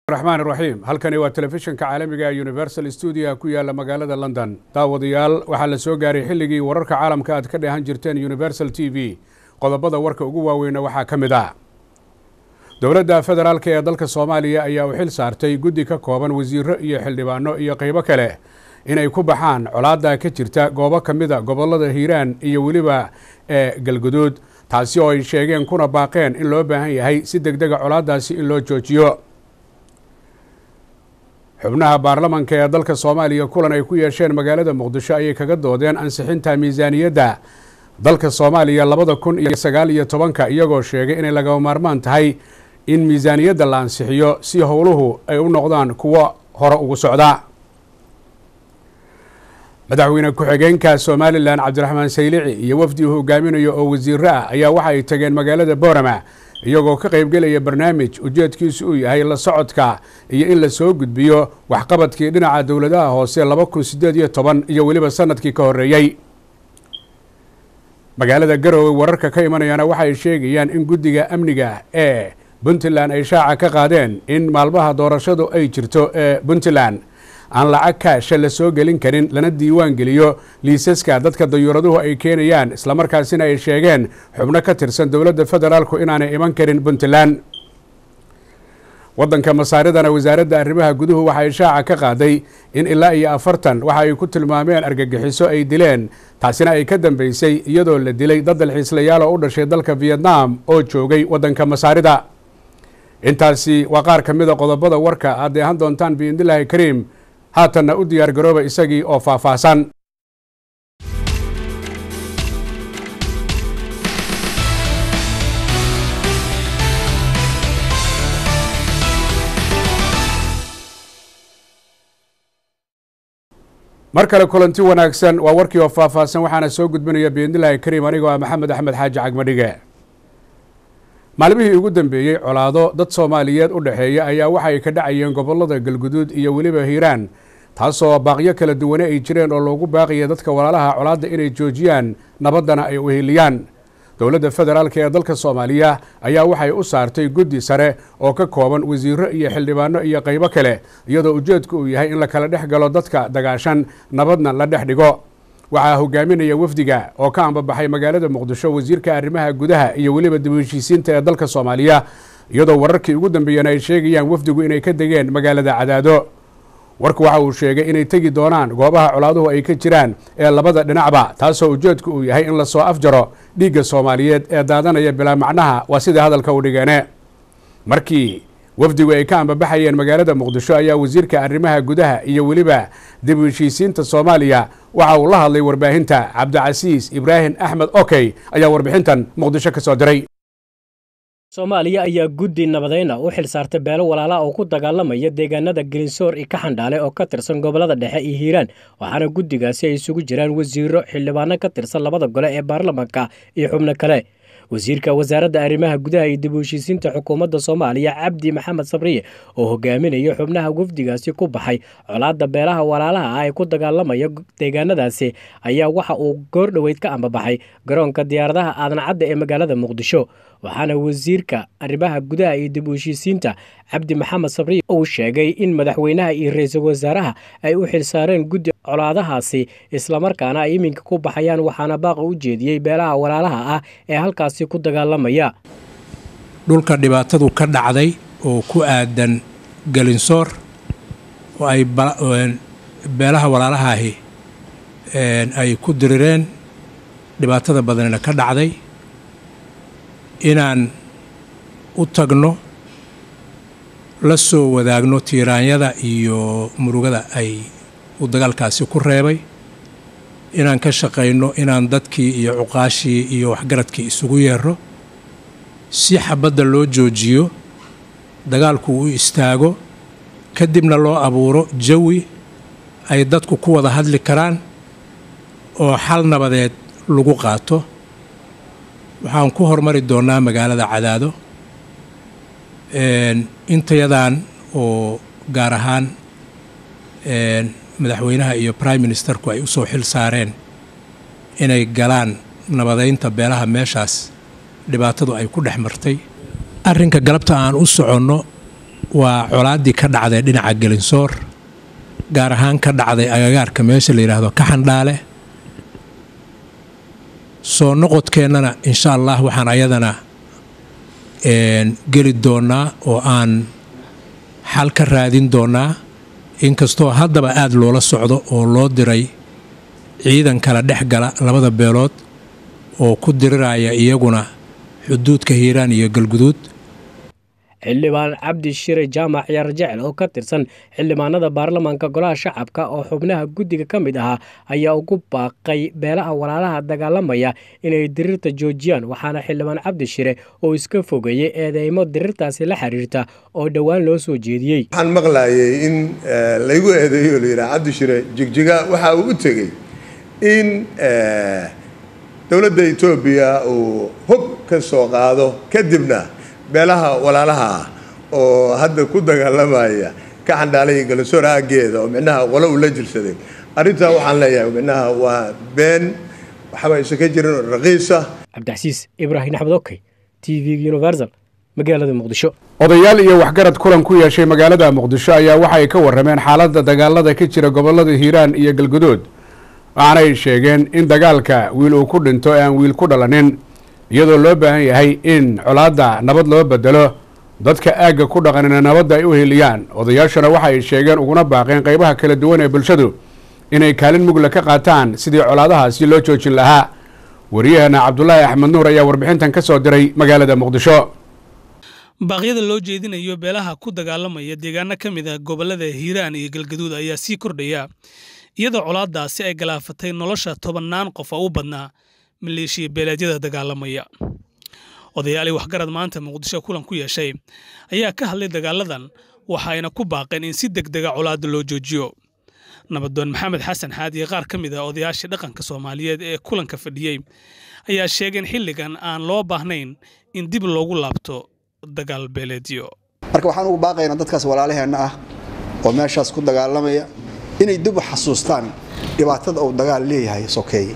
raxmaan raxiim halkani waa telefishinka caalamiga ee universal stuudia ku yaala magaalada london daawadayaal waxaa la soo gaaray xilligii wararka caalamka aad ka dheehan jirteen universal t v qodobada warka ugu waaweyna waxaa ka mid ah dowladda federaalk ee dalka soomaaliya ayaa u xil saartay guddi ka kooban wasiiro iyo xildhibaano iyo qaybo kale inay ku baxaan colaadda ka jirta goobo ka mida gobollada hiiraan iyo weliba ee galguduud taasi oo ay sheegeen kuna baaqeen in loo baahan yahay si deg dega colaaddaasi in loo joojiyo xubnaha baarlamanka ee dalka soomaaliya kulan ay ku yeesheen magaalada muqdisho ayay kaga doodeen ansixinta miisaaniyadda dalka soomaaliya labada kun iyo sagaal iyo tobanka iyagoo sheegay inay lagama maarmaan tahay in miisaaniyadda la ansixiyo si howluhu ay u noqdaan kuwo hore ugu socda madaxweyne ku-xigeenka somalilan cabdiraxmaan saylici iyo wafdi uu hogaaminayo oo wasiiro ah ayaa waxa ay tageen magaalada boorama iyagoo ka qaybgelaya barnaamij ujeedkiisu uu yahay la socodka iyo in la soo gudbiyo waxqabadkii dhinaca dowladaha hoose laba kun siddeed iyo toban iyo weliba sanadkii ka horreeyey magaalada garowe wararka ka imanayana waxay sheegayaan in guddiga amniga ee puntland ay shaaca ka qaadeen in maalmaha doorashadu ay jirto ee puntland aan lacag kaasha la soo gelin karin lana diiwaan geliyo liisaska dadka dayuuraduhu ay keenayaan islamarkaasina ay sheegeen xubno ka tirsan dowladda federaalku inaanay iman karin puntland waddanka masaaridana wasaaradda arrimaha guduhu waxay shaaca ka qaaday in ilaa iyo afartan waxa ay ku tilmaameen argagixiso ay dileen taasina ay ka dambeysay iyadoo la dilay dad dalxiislayaal oo u dhashay dalka vietnam oo joogay waddanka masaarida intaasi waa qaar ka mida qodobada warka aad deehan doontaan biidnillaahi kariim haatanna u diyaar garooba isagii oo faahfaahsan mar kale kulanti wanaagsan waa warkii oo faahfaahsan waxaana soo gudbinaya biidnillaahi kariim anigoo ah maxamed axmed xaaji cagmadhige maalmihii ugu dambeeyey colaado dad soomaaliyeed u dhexeeya ayaa waxay ka dhacayeen gobollada galguduud iyo weliba hiiraan taasoo baaqyo kala duwane ay jireen oo loogu baaqaya dadka walaalaha colaadda inay joojiyaan nabaddana ay uheliyaan dowladda federaalk ee dalka soomaaliya ayaa waxay u saartay guddi sare oo ka kooban wasiiro iyo xildhibaano iyo qaybo kale iyadoo ujeedku uu yahay in la kala dhex galo dadka dagaashan nabadna la dhex dhigo waxaa hogaaminaya wafdiga oo ka ambabaxay magaalada muqdisho wasiirka arrimaha gudaha iyo weliba dib heshiisiinta ee dalka soomaaliya iyadoo wararkii ugu dambeeyeen ay sheegayaan wafdigu inay ka degeen magaalada cadaado warku waxa uu sheegay inay tegi doonaan goobaha colaaduhu ay ka jiraan ee labada dhinacba taasoo ujeedku uu yahay in lasoo afjaro dhiigga soomaaliyeed ee daadanaya bilaa macnaha waa sidai hadalka u dhigeene markii wafdigu ay ka ambabaxayeen magaalada muqdisho ayaa wasiirka arrimaha gudaha iyo weliba dib u heshiisiinta soomaaliya waxa uu la hadlay warbaahinta cabdicasiis ibraahim axmed okey ayaa warbixintan muqdisho ka soo diray soomaaliya ayaa guddi nabadayna u xil saartay beelo walaala oo ku dagaalamaya deegaanada gelinsoor iyo ka xandhaale oo ka tirsan gobollada dhexe iyo hiiraan waxaana guddigaasi ay isugu jiraan wasiiro xildhibaano ka tirsan labada gole ee baarlamanka iyo xubno kale wasiirka wasaaradda arrimaha gudaha iyo dib u heshiisiinta xukuumadda soomaaliya cabdi maxamed sabriye oo hogaaminaya xubnaha wafdigaasi ku baxay colaadda beelaha walaalaha ah ee ku dagaalamaya deegaanadaasi ayaa waxa uu goor dhoweyd ka ambabaxay garoonka diyaaradaha aadan cadda ee magaalada muqdisho waxaana wasiirka arrimaha gudaha iyo dib u heshiisiinta cabdi maxamed sabriye uu sheegay in madaxweynaha iyo ra-iisul wasaaraha ay u xilsaareen guddi colaadahaasi islamarkaana ay iminka ku baxayaan waxaana baaqa u jeediyey beelaha walaalaha ah ee halkaasi ku dagaalamaya dhulka dhibaatadu ka dhacday oo ku aadan galinsoor oo ay beelaha walaalahaahi ay ku dirireen dhibaatada badanina ka dhacday inaan u tagno la soo wadaagno tiiraanyada iyo murugada ay uu dagaalkaasi ku reebay inaan ka shaqayno inaan dadkii iyo cuqaashii iyo waxgaradkii isugu yeero si xabadda loo joojiyo dagaalku u istaago kadibna loo abuuro jawi ay dadku ku wada hadli karaan oo xal nabadeed lagu qaato waxaan ku hormari doonnaa magaalada cadaado intayadan oo gaar ahaan madaxweynaha iyo prime ministerku ay u soo xil saareen inay galaan nabadaynta beelaha meeshaas dhibaatadu ay ku dhex martay arrinka galabta aan u soconno waa colaaddii ka dhacday dhinaca gelinsoor gaar ahaan ka dhacday agagaarka meesha la yidhaahdo kaxandhaale soo noqodkeennana insha allah waxaan ayadana geli doonnaa oo aan xal ka raadin doonnaa inkastoo haddaba aad loola socdo oo loo diray ciidan kala dhex gala labada beelood oo ku diriraya iyaguna xuduudka hiiraan iyo galguduud xildhibaan cabdi shire jaamac ciyaar jecel oo ka tirsan xildhibaanada baarlamaanka golaha shacabka oo xubnaha guddiga ka mid ahaa ayaa ugu baaqay beelaha walaalaha dagaalamaya inay dirirta joojiyaan waxaana xildhibaan cabdi shire oo iska fogeeyey eedeymo dirirtaasi la xiriirta oo dhowaan loo soo jeediyey waxaan maqlayay in laygu eedeeyo layidhaha cabdi shire jigjiga waxa uu u tegey in dowladda etoobiya uu hub ka soo qaado kadibna beelaha walaalaha ah oo hadda ku dagaalamaya ka xandhaalay galasoor aageeda oo micnaha qole uu la jirsaday arrintaa waxaan leeyahay micnaha waa been waxba aysan ka jirin oo raqiisa cabdicasiis ibraahim axmed okey t v universal magaalada muqdisho odayaal iyo waxgarad kulan ku yeeshay magaalada muqdisho ayaa waxay ka warrameen xaaladda dagaalada ka jira gobollada hiiraan iyo galguduud waxaanay sheegeen in dagaalka wiil uu ku dhinto ee aan wiil ku dhalanin iyadoo loo baahan yahay in colaadda nabad loo bedelo dadka aagga ku dhaqanina nabadda ay u heliyaan odayaashuna waxa ay sheegeen uguna baaqeen qaybaha kala duwan ee bulshadu inay kaalin mugla ka qaataan sidii colaadahaasi loo joojin lahaa wariyahana cabdulaahi axmed nuur ayaa warbixintan ka soo diray magaalada muqdisho baaqyada loo jeedinayo beelaha ku dagaalamaya deegaano ka mid ah gobollada hiiraan iyo galgaduud ayaa sii kordhaya iyadoo colaaddaasi ay galaafatay nolosha tobannaan qof oo u badnaa maleeshiya beeleedyada dagaalamaya odayaali waxgarad maanta muqdisho kulan ku yeeshay ayaa ka hadlay dagaaladan waxayna ku baaqeen in si deg dega colaadda loo joojiyo nabadoon maxamed xasan xaadiye qaar ka mid ah odayaashii dhaqanka soomaaliyeed ee kulanka fadhiyey ayaa sheegeen xilligan aan loo baahnayn in dib loogu laabto dagaal beeleedyo marka waxaan ugu baaqaynaa dadkaas walaalaheenna ah oo meeshaas ku dagaalamaya inay dib u xasuustaan dhibaatada uu dagaal leeyahay sokeeye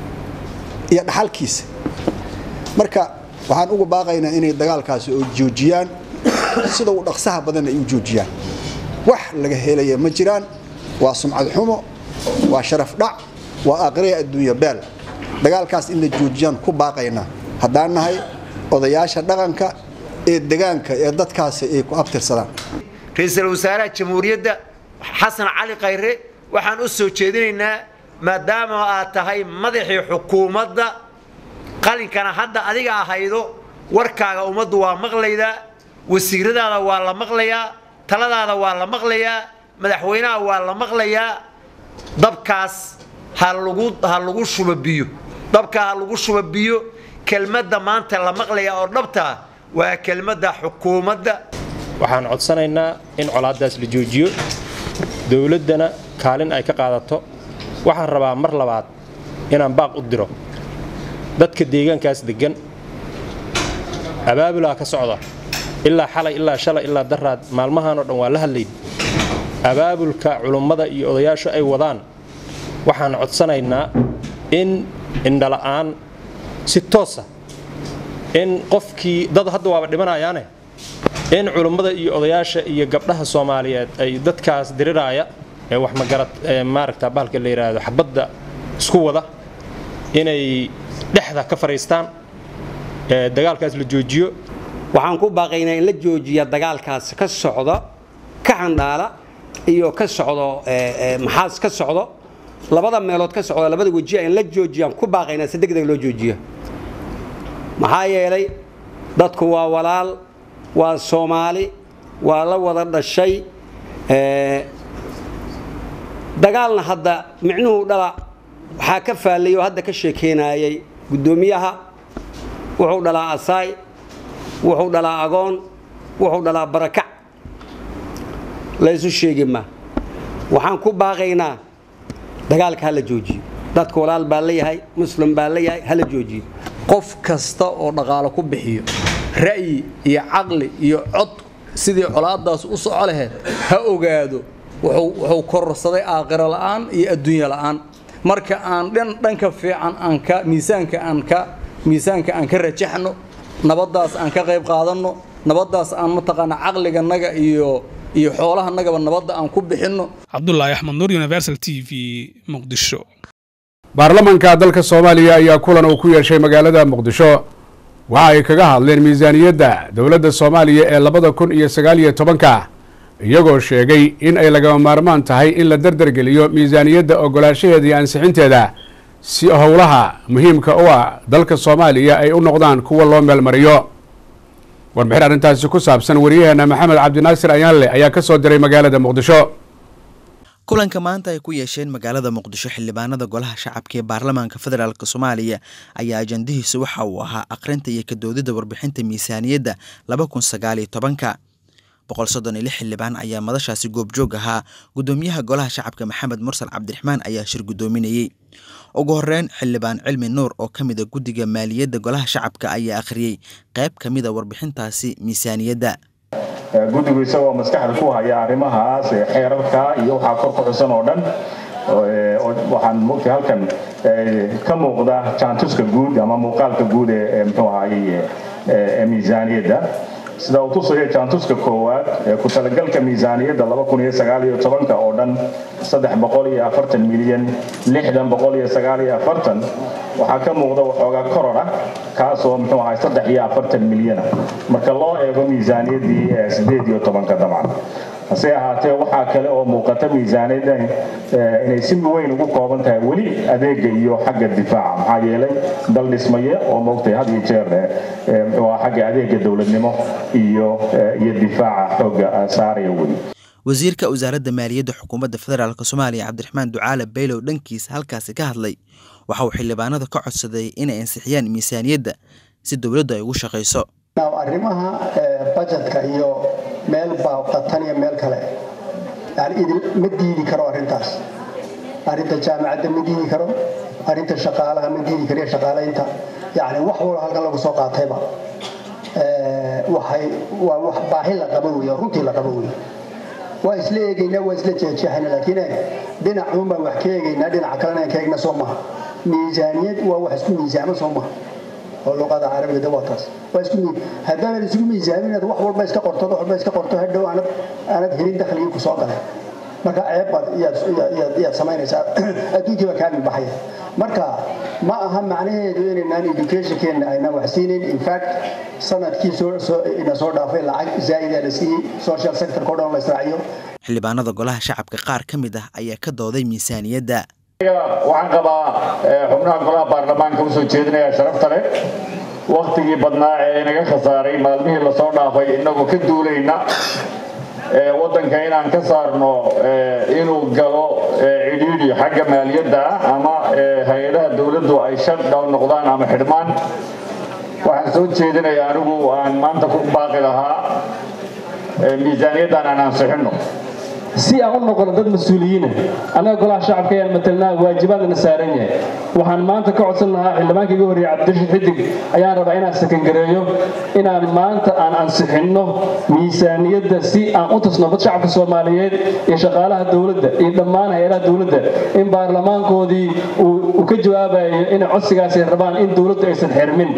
iyo dhaxalkiisa marka waxaan ugu baaqaynaa inay dagaalkaasi oo joojiyaan sida uu dhaqsaha badan ay u joojiyaan wax laga helaya ma jiraan waa sumcad xumo waa sharaf dhac waa aqriya adduunya beel dagaalkaas in la joojiyaan ku baaqaynaa haddaan nahay odayaasha dhaqanka ee degaanka ee dadkaasi ay ku abtirsadaan ra-iisul wasaaraha jamhuuriyadda xasan cali khayre waxaan u soo jeedinaynaa maadaama aad tahay madaxii xukuumadda qalinkana hadda adiga ahaydo warkaaga ummaddu waa maqlaydaa wasiiradaada waa la maqlayaa taladaada waa la maqlayaa madaxweynaha waa la maqlayaa dabkaas ha lagu shuba biyo dabka ha lagu shuba biyo kelmadda maanta la maqlaya oo dhabtaa waa kelmadda xukuumadda waxaan codsanaynaa in colaaddaas la joojiyo dowladdana kaalin ay ka qaadato waxaan rabaa mar labaad inaan baaq u diro dadka deegaankaas deggan abaabulaa ka socda ilaa xalay ilaa shalay ilaa daraad maalmahan oo dhan waa la hadlayn abaabulka culummada iyo odayaashu ay wadaan waxaan codsanaynaa in indhala'aan si toosa in qofkii dad hadda waaba dhimanayaane in culummada iyo odayaasha iyo gabdhaha soomaaliyeed ay dadkaas diriraaya ee wax magarad maaragta bahalka la yidhaahdo xabadda isku wada inay dhexda ka fadhiistaan dagaalkaas la joojiyo waxaan ku baaqaynaa in la joojiya dagaalkaas ka socdo ka xandhaala iyo ka socdo maxaas ka socdo labada meelood ka socdo labada wejiya in la joojiyaan ku baaqaynaa si degdeg loo joojiyo maxaa yeelay dadku waa walaal waa soomaali waa la wada dhashay dagaalna hadda micnuhu dhala waxaa ka faallay oo hadda ka sheekeynayay guddoomiyaha wuxuu dhalaa asaay wuxuu dhalaa agoon wuxuu dhalaa barakac laysu sheegi ma waxaan ku baaqaynaa dagaalka hala joojiyo dadka walaal baa leeyahay muslim baa leeyahay hala joojiyo qof kasta oo dhaqaalo ku bixiyo ra'yi iyo caqli iyo cod sidii colaadaas u soco laheyd ha ogaado wuxuu kororsaday aakhiro la'aan iyo adduunya la'aan marka aan dhan dhanka fiican aan ka miisaanka aan ka miisaanka aan ka rajaxno nabaddaas aan ka qayb qaadanno nabaddaas aan mataqaana caqliganaga iyo iyo xoolahanagaba nabadda aan ku bixinno cabdulaahi axmed nuur universal t v muqdisho baarlamanka dalka soomaaliya ayaa kulan uu ku yeeshay magaalada muqdisho waxa ay kaga hadleen miisaaniyadda dowladda soomaaliya ee labada kun iyo sagaal iyo tobanka iyagoo sheegay in ay lagama maarmaan tahay in la dardargeliyo miisaaniyadda ogolaanshaheeda iyo ansixinteeda si howlaha muhiimka u ah dalka soomaaliya ay u noqdaan kuwa loo meelmariyo warbixin arrintaasi ku saabsan wariyaheena maxamed cabdinaasir ayaanle ayaa ka soo diray magaalada muqdisho kulanka maanta ay ku yeesheen magaalada muqdisho xildhibaanada golaha shacabka ee baarlamaanka federaalk soomaaliya ayaa ajandihiisu waxa uu ahaa akhrinta iyo kadoodida warbixinta miisaaniyadda laba kun sagaal iyo tobanka boqol soddon iyo lix xildhibaan ayaa madashaasi goobjoog ahaa guddoomiyaha golaha shacabka maxamed mursal cabdiraxmaan ayaa shir guddoominayey ugu horeyn xildhibaan cilmi nuur oo ka mid a guddiga maaliyadda golaha shacabka ayaa akhriyey qayb ka mid a warbixintaasi miisaaniyadda guddigu isagoo maskaxda ku haya arrimahaas xeerarka iyo waxaa kor ku xusan oo dhan waxaan mogtay halkan ka muuqda jaantuska guud ama muuqaalka guud ee muxuu ahaye ee miisaaniyadda sida uu tusayo jaantuska koowaad ee ku talagalka miisaaniyadda oo dhan milyan waxaa ka muuqda waxoogaa koror ah kaasoo muxuu ahay milyana marka loo eego miisaaniyaddii dabcan hase ahaatee waxaa kale oo muuqata miisaaniyadda inay si weyn ugu kooban tahay weli adeega iyo xagga difaaca maxaa yeelay dal dhismaye oo moogtay had iyo jeer muxuu xagga adeega dowladnimo iyo iyo difaaca xooga saaraya weli wasiirka wasaaradda maaliyadda xukuumadda federaalk soomaaliya cabdiraxmaan ducaale baylow dhankiisa halkaasi ka hadlay waxa uu xildhibaanada ka codsaday inay ansixiyaan miisaaniyadda si dowladdu ay ugu shaqayso arrimaha bajetka iyo meel baaqatan iyo meel kale yani idin ma diidi karo arrintaas arrinta jaamacadda ma diidi karo arrinta shaqaalaha ma diidi karo iyo shaqaalaynta yani wax walba halkan lagu soo qaatayba waxay waa wax baahi la qabo weeye runtii la qabo weeye waa isla eegaynaa waa isla jeexjeexayna laakiin dhinacuun baan wax ka eegaynaa dhinaca kalena aan ka eegna soo maha miisaaniyad waa wax isku miisaamo soo maha oo luqada carabiga de waa taas waa isku haddaanan isugu miisaamin inaad wax walba iska qorto wax walba iska qorto hadhow aanad aanad helin dakhligii ku soo galay marka ceeb baad iyaad samaynaysaa adduunkii baa kaa baxaya marka ma aha macnaheedu inaynaan educationkeena aynaan wax siinayn infact sanadkii ina soo dhaafay lacag zaa'ida la siiyey social sectorka o dhan la israaciyo xildhibaanada golaha shacabka qaar ka mid ah ayaa ka dooday miisaaniyadda waxaan qabaa xubnaha golaha baarlamaanka usoo jeedinaya sharafta leh waktigii badnaa ee inaga khasaaray maalmihii lasoo dhaafay inagoo ka duulayna waddanka inaan ka saarno inuu galo cidhiidhi xagga maaliyadda ah ama hay-adaha dowladdu ay shutdown noqdaan ama xidhmaan waxaan soo jeedinaya anigu aan maanta ku baaqi lahaa miisaaniyaddan aan ansixinno si aan u noqono dad mas-uuliyiina annaga golaha shacabka ayaan matelnaa waajibaadna saaran yahay waxaan maanta ka codsan lahaa xildhibaanka iga horreeyay cabdirashiid xidig ayaan rabaa inaan sakangareeyo inaan maanta aan ansixinno miisaaniyadda si aan u tusno dad shacabka soomaaliyeed iyo shaqaalaha dowladda iyo dhammaan hay-adaha dowladda in baarlamaankoodii uu ka jawaabayo inay codsigaasi rabaan in dowladdu aysan xirmin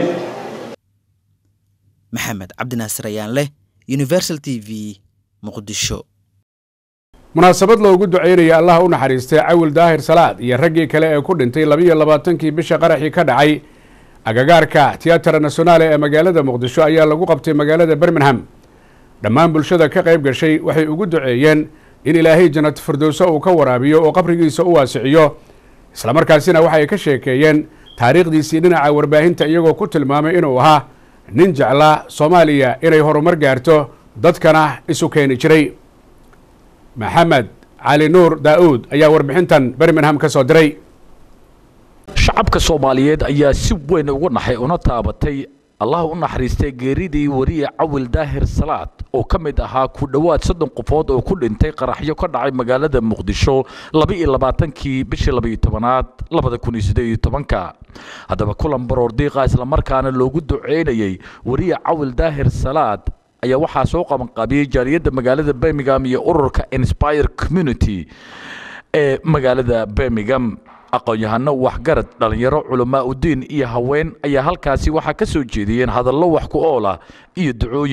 maxamed cabdinaasir ayaan leh universal t v muqdisho munaasabad loogu ducaynaya allaha u naxariistay cawil daahir salaad iyo raggii kale ee ku dhintay labiyo labaatankii bisha qaraxii ka dhacay agagaarka tiyatara nasionaale ee magaalada muqdisho ayaa lagu qabtay magaalada birmingham dhammaan bulshada ka qayb gashay waxay ugu duceeyeen in ilaahay jannat firdowso uu ka waraabiyo oo qabrigiisa u waasiciyo islamarkaasina waxay ka sheekeeyeen taariikhdiisii dhinaca warbaahinta iyagoo ku tilmaamay inuu ahaa nin jeclaa soomaaliya inay horumar gaarto dadkana isu keeni jiray maxamed cali nuur daa'uud ayaa warbixintan birmingham ka soo diray shacabka soomaaliyeed ayaa si weyn uga naxay una taabatay allah u naxariistay geeridii wariye cawil daahir salaad oo ka mid ahaa ku dhowaad soddon qofood oo ku dhintay qaraxyo ka dhacay magaalada muqdisho laba-iyo labaatankii bishii labaiyo tobanaad labada kun iyo siddeed iyo tobanka haddaba kulan baroor diiqa islamarkaana loogu duceynayey wariye cawil daahir salaad ayaa waxaa soo qabanqaabiyey jaaliyadda magaalada birmingham iyo ururka inspire community ee magaalada birmingham aqoon-yahano waxgarad dhallinyaro culamaa udiin iyo haween ayaa halkaasi waxaa ka soo jeediyeen hadallo wax ku ool ah iyo ducooyin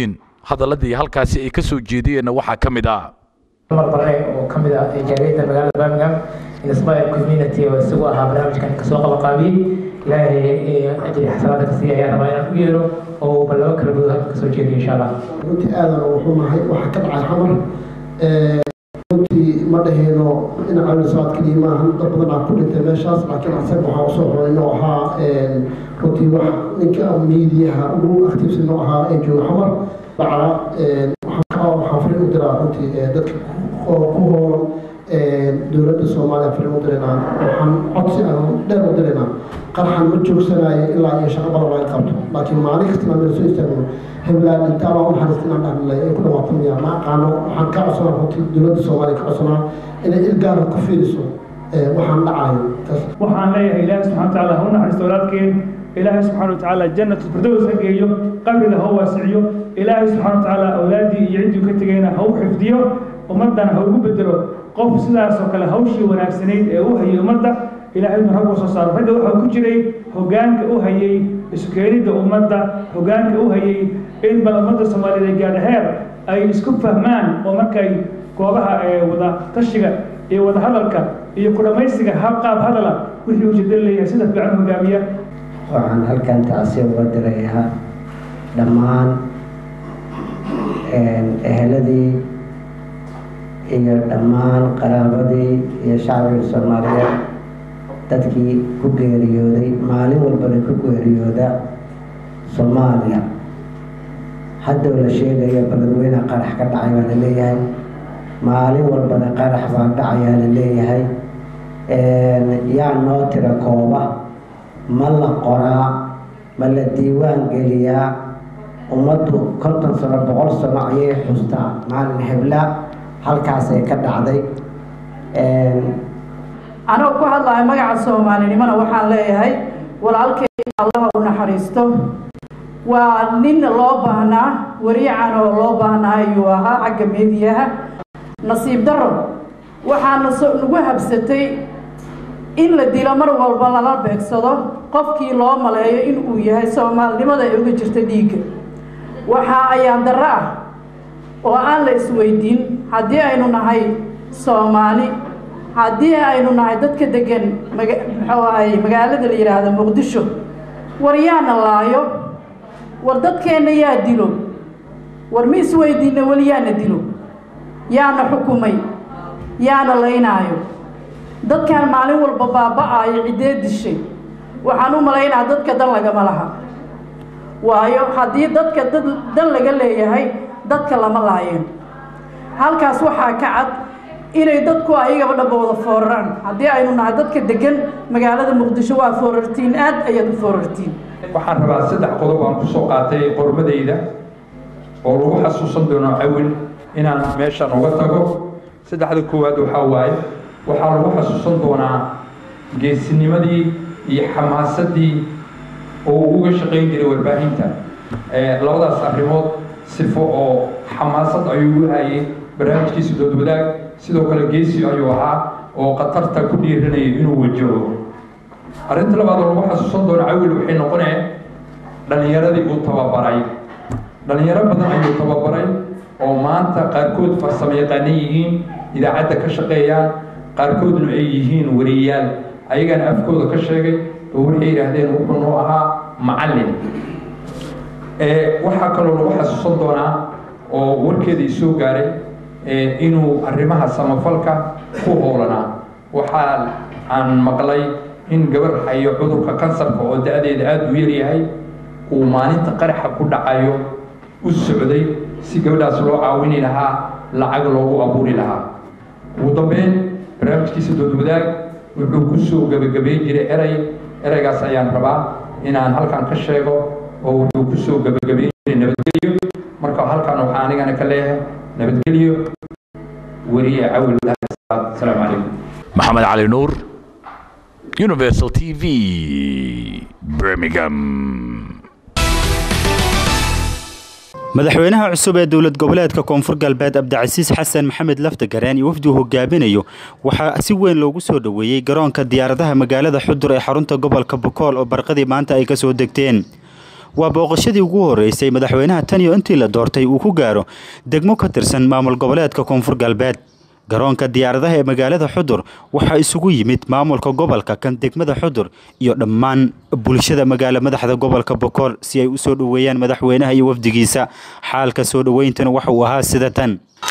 hadaladii halkaasi ay ka soo jeediyeenna waxaa ka mid ah mar bare oo ka mid ah jaariyadda magaalada birmingham inspire community oo isagu ahaa barnaamijkan kasoo qabaqaabiyey ilaahay ajri xasanaada ka siiya ayaa rabaa inaan u yeero oo bal laba kala gudood halka kasoo jeediyo insha allah runtii aadan wuxuu nahay waxaa ka dhacay xamar runtii ma dhaheyno dhinaca wisaad keliya maahan dad badan aa ku dhintay meeshaas laakiin asaga waxaa usoo xoray inuu ahaa runtii wax ninka miidiyaha ugu aktiibsan oo ahaa ee jooga xamar dhaca waxaan fariin u diraa runtii dadka oo ku hoolan dowladda soomaaliya fariin u diraynaa waxaan codsi aan dheer u diraynaa qarxan ma joogsanayo ilaa iyo shaqo badan laga qabto laakiin maalin kasta inaan soo istaagno heblaan intaa baa u naxariista inaan dhahnay ay ku dhawaato miya ma aqaano waxaan ka codsanaa runtii dowladda soomaaliya ka codsanaa inay ilgaara ku fiiriso waxaan dhacayo waxaan leeyahay ilaahi subxana watacaala ha u naxariisto walaalkeen ilaahay subxaana watacaala jannatu firdaws ha geeyo qabriga ha u waasiciyo ilaahay subxaana watacaala awlaadii iyo ciddii ka tegayna ha u xifdiyo ummaddana ha ugu bedelo qof sidaas oo kale hawshii wanaagsanayd ee u hayay ummadda ilaahaynu rag u soo saaro ragga waxaa ku jiray hoggaanka u hayay isu keenidda ummadda hoggaanka u hayay in bal ummadda soomaaliyeed ay gaadha heer ay isku fahmaan oo markay goobaha ee wada tashiga iyo wada hadalka iyo ku dhammaystiga hab qaab hadala wixii ujeedada leeyahay sida fiican hogaamiya waxaan halkan taasi uga dirayaa dhammaan eheladii iyo dhammaan qaraabadii iyo shacbiga soomaaliyeed dadkii ku geeriyooday maalin walbana ku geeriyooda soomaaliya haddow la sheegayo baladweyne qarax ka dhacay baa la leeyahay maalin walbana qarax baa dhacayaa la leeyahay yaa noo tira kooba ma la qoraa ma la diiwaan geliyaa ummaddu konton sano boqol sano ayay xustaa maalin hebla halkaasay ka dhacday anoo ku hadlahay magaca soomaalinimona waxaan leeyahay walaalkay allaha u naxariisto waa nin loo baahnaa wariican oo loo baahnaa ayuu ahaa xagga meediyaha nasiib daro waxaana nagu habsatay in la dilo mar walba lala beegsado qofkii loo maleeyo in uu yahay soomaalinimada ay uga jirta dhiigga waxaa ayaan darro ah oo aan la isweydiin haddii aynu nahay soomaali haddii aynu nahay dadka degan muxuu ahay magaalada la yidhaahdo muqdisho war yaana laayo war dadkeenna yaa dilo war ma isweydiinna weli yaana dilo yaana xukumay yaana laynaayo dadkan maalin walba baaba-aayo ciddee dishay waxaan u malaynaa dadka dan lagama laha waayo haddii dadka dan laga leeyahay dadka lama laayeen halkaas waxaa ka cad inay dadku ayagaba dhaba wada fooraraan haddii aynu nahay dadka degan magaalada muqdisho waa foorartiin aad ayaad u foorartiin waxaan rabaa saddex qodob aan kusoo qaatay qormadayda oo lagu xasuusan doono cawil inaan meeshan uga tago saddexda koowaad waxaa waaye waxaa lagu xasuusan doonaa geesinimadii iyo xamaasadii oo uu uga shaqayn jiray warbaahinta labadaas arrimood sifo oo xamaasad ayuu u hayay barnaamijkiisa dood wadaag sidoo kale geesi ayuu ahaa oo khatarta ku dhiiranayay inuu wajaho arrinta labaad oo lagu xasuusan doono cawil waxay noqonee dhallinyaradii uu tababaray dhallinyaro badan ayuu tababaray oo maanta qaarkood farsamo yaqaana yihiin idaacadda ka shaqeeyaan qaarkoodna ay yihiin wariyaal ayagana afkooda ka sheegay oo waxay yidhaahdeen wuxuu noo ahaa macallin waxaa kaloo lagu xasuusan doonaa oo warkeeda isoo gaaray inuu arrimaha samafalka ku howlanaa waxaa aan maqlay in gabar hayo cudurka kansarka oo da-deeda aada u yaryahay uu maalinta qaraxa ku dhacayo u socday si gabadhaas loo caawini lahaa lacag loogu abuuri lahaa ugu dambeyn barnaamijkiisa dood wadaag wuxuu ku soo gebagabayn jiray erey ereygaas ayaan rabaa inaan halkan ka sheego oo wuxuu ku soo gebagabayn jiray nabadgelyo marka halkan waxaa anigana ka leeyahay nabadgelyo weriye cawil asalaamu calaykum maxamed cali nuur universal t v birmingham madaxweynaha cusub ee dowlad goboleedka koonfur galbeed abdicasiis xasan maxamed laftagareen iyo wafdi uu hogaaminayo waxaa si weyn loogu soo dhoweeyey garoonka diyaaradaha magaalada xudur ee xarunta gobolka bokool oo barqadii maanta ay ka soo degteen waa booqashadii ugu horeysay madaxweynaha tan iyo intii la doortay uu ku gaaro degmo ka tirsan maamul goboleedka koonfur galbeed garoonka diyaaradaha ee magaalada xudur waxaa isugu yimid maamulka gobolka kan degmada xudur iyo dhammaan bulshada magaalo madaxda gobolka bokool si ay u soo dhoweeyaan madaxweynaha iyo wafdigiisa xaalka soo dhoweyntana waxa uu ahaa sida tan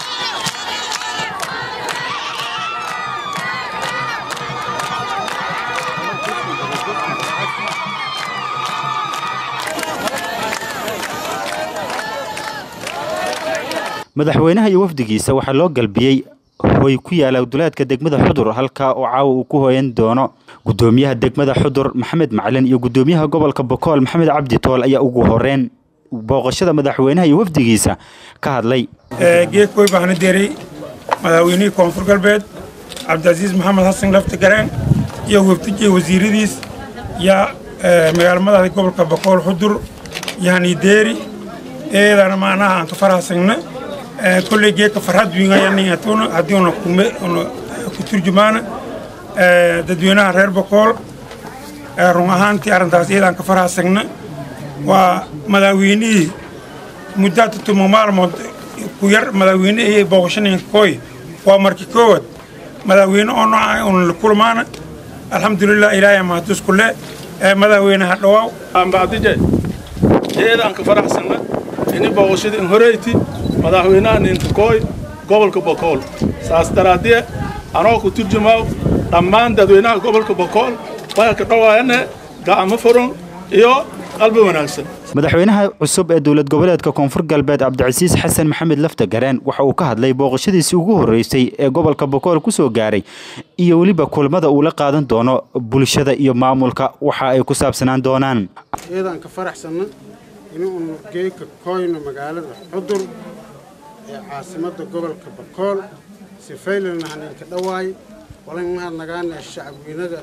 madaxweynaha iyo wafdigiisa waxaa loo galbiyey hoy ku yaala duleedka degmada xudur halkaa oo caawa uu ku hoyan doono gudoomiyaha degmada xudur maxamed macalin iyo gudoomiyaha gobolka bokool maxamed cabdi tool ayaa ugu horeyn booqashada madaxweynaha iyo wafdigiisa ka hadlay geedkoy baahna deray madaxweynihii koonfur galbeed cabdicasiis maxamed xasan lafti gareen iyo wafdijiya wasiiradiis yaa magaalo madaxda gobolka bokool xudur yani deeri eedana maanaha aan ka farahsagna kolley geedka farxad wiingayaniatuna haddii una kume una ku turjumaana dadweynaha reer bokool run ahaantii arrintaas iyadaan ka farahsagna waa madaxweynihii muddaata tuma maalmood ku yar madaxweyne ayay booqashanayeen kooy waa markii koowaad madaxweyne oo nooca una la kulmaana alxamdulilah ilaahay mahadusku le madaxweynaha dhawaaw ambacdije eedaan ka faraxsana ini booqashadii in horeyti madaxweynaha ninkakooy gobolka bokool saas daraaddiye anoo ku turjumaaw dhammaan dadweynaha gobolka bokool waa ka dhawaayane gacmo furan iyo qalbi wanaagsan madaxweynaha cusub ee dowlad goboleedka koonfur galbeed cabdicasiis xasan maxamed lafta gareen waxa uu ka hadlay booqashadiisii ugu horeysay ee gobolka bokool ku soo gaaray iyo weliba kulmada uu la qaadan doono bulshada iyo maamulka waxa ay ku saabsanaan doonaan iyadaan ka faraxsanna inuunu geeka koyno magaalada xudur ee caasimadda gobolka bakool sifaylana haninka dhawaay walan mahadnagaana shacabweynada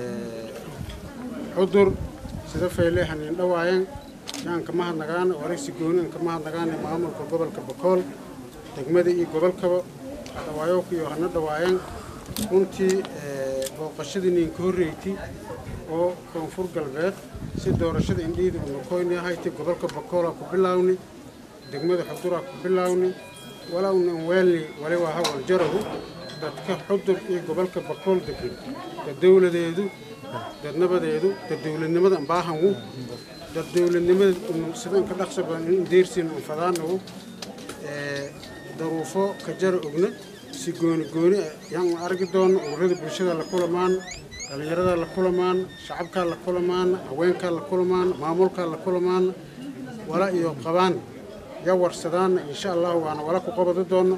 xudur sida fayle hanin dhawaayan yaanka mahadnagaana waraysi goonian ka mahadnagaana maamulka gobolka bakool degmada iyo gobolkaba dhawaayokiyo hana dhawaayan runtii booqashadii ninka horreyti oo koonfur galbeed si doorashada indhiida una koyni ahaytay gobolka bakoola ku bilaawni degmada xuduraa ku bilaawni walownan weelni wali waa hawal jaragu dadka xudur iyo gobolka bakool degan dad dowladeedu dad nabadeedu dad dowladnimada ambaahangu dad dowladnimada sidan ka dhaqsa badan in deersiin un fadaanagu daruufo ka jara ogna si gooni gooni yaan argi doono ururada bulshada la kulamaan dhallinyarada la kulamaan shacabkaa la kulamaan haweenkaa la kulamaan maamulkaa la kulamaan wala iyo qabaan ya warsadaana insha allahu waana wala ku qabadi doono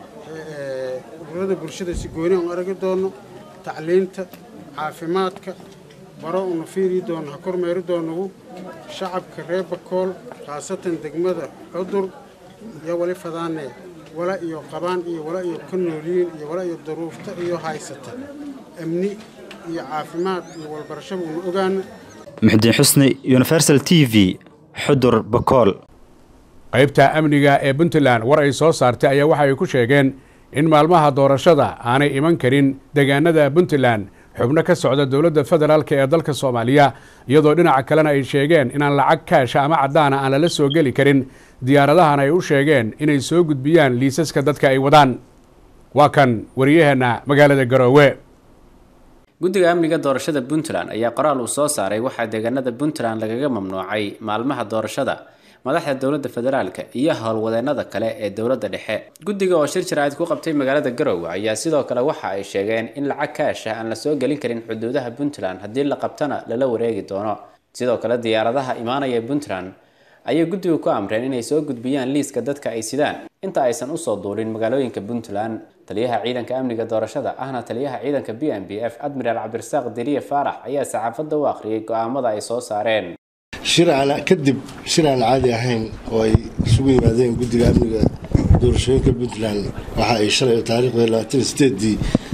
ururada bulshada si gooni aan aragi doono tacliinta caafimaadka baro una fiiri doono ha kormeeri doonagu shacabka reer bakool khaasatan degmada cudur iyo wali fadaane wala iyo qabaan iyo wala iyo ka noolyiin iyo wala iyo daruufta iyo haysata amni iyo caafimaad iyo walbarashaba una ogaana muxdiin xusni universal t v xudur bakool qaybta amniga ee puntland war ay soo saartay ayaa waxa ay ku sheegeen in maalmaha doorashada aanay iman karin deegaanada puntland xubno ka socda dowladda federaalk ee dalka soomaaliya iyadoo dhinaca kalena ay sheegeen inaan lacag kaasha ama caddaana aan lala soo geli karin diyaaradahan ay u sheegeen inay soo gudbiyaan liisaska dadka ay wadaan waa kan wariyaheenna magaalada garoowe guddiga amniga doorashada puntland ayaa qoraal uu soo saaray waxaa deegaanada puntland lagaga mamnuucay maalmaha doorashada madaxda dowladda federaalka iyo howlwadeenada kale ee dowladda dhexe guddiga oo shir jaraa'id ku qabtay magaalada garowe ayaa sidoo kale waxa ay sheegeen in lacag kaasha aan la soo gelin karin xuduudaha puntland haddii la qabtana lala wareegi doono sidoo kale diyaaradaha imaanaya puntland ayay guddigu ku amreen inay soo gudbiyaan liiska dadka ay sidaan inta aysan usoo duulin magaalooyinka puntland taliyaha ciidanka amniga doorashada ahna taliyaha ciidanka b m b f admiraal cabdirasaaq diriye faarax ayaa saxaafadda u akhriyay go'aamada ay soo saareen shir aan kadib shir aan caadi ahayn oo ay isugu yimaadeen guddiga amniga doorashooyinka puntland waxa ay shalay taariikhda labaatan sideedii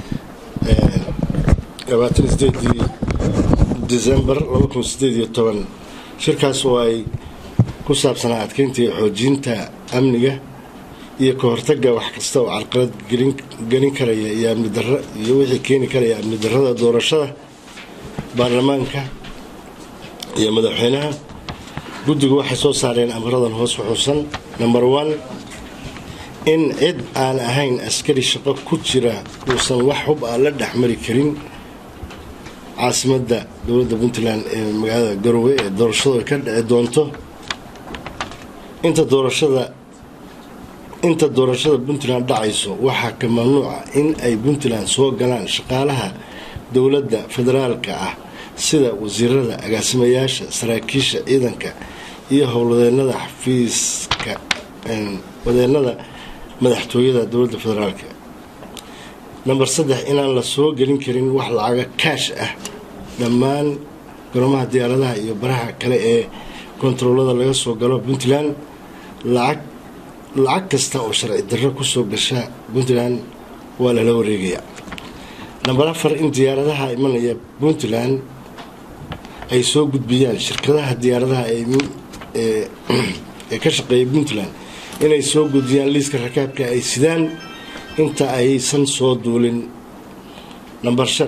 labaatan sideedii december laba kun sideed iyo toban shirkaas oo ay ku saabsanaa adkeynta iyo xoojinta amniga iyo ka hortagga wax kasta oo carqalad gelin karaya iyo amni darro iyo wixii keeni karaya amni darrada doorashada baarlamaanka iyo madaxweynaha guddigu waxay soo saareen amaradan hoos xuxuusan number one in cid aan ahayn askari shaqo ku jira uusan wax hub ah la dhexmari karin caasimadda dowladda puntland ee magaalada garowe ee doorashadu ay ka dhici doonto inta doorashada inta doorashada puntland dhacayso waxaa ka mamnuuca in ay puntland soo galaan shaqaalaha dowladda federaalka ah sida wasiirada agaasimayaasha saraakiisha ciidanka iyo howlwadeenada xafiiska wadeenada madaxtooyada dowladda federaalka namber saddex inaan la soo gelin karin wax lacaga kaash ah dhammaan garomaha diyaaradaha iyo baraha kale ee kontaroolada laga soo galo puntland lacag lacag kasta oo sharci darro kusoo gasha puntland waa lala wareegaya namber afar in diyaaradaha imanaya puntland ay soo gudbiyaan shirkadaha diyaaradaha ee ka shaqeeya puntland inay soo gudbiyaan liiska rakaabka ay sidaan inta aysan soo duulin namber shan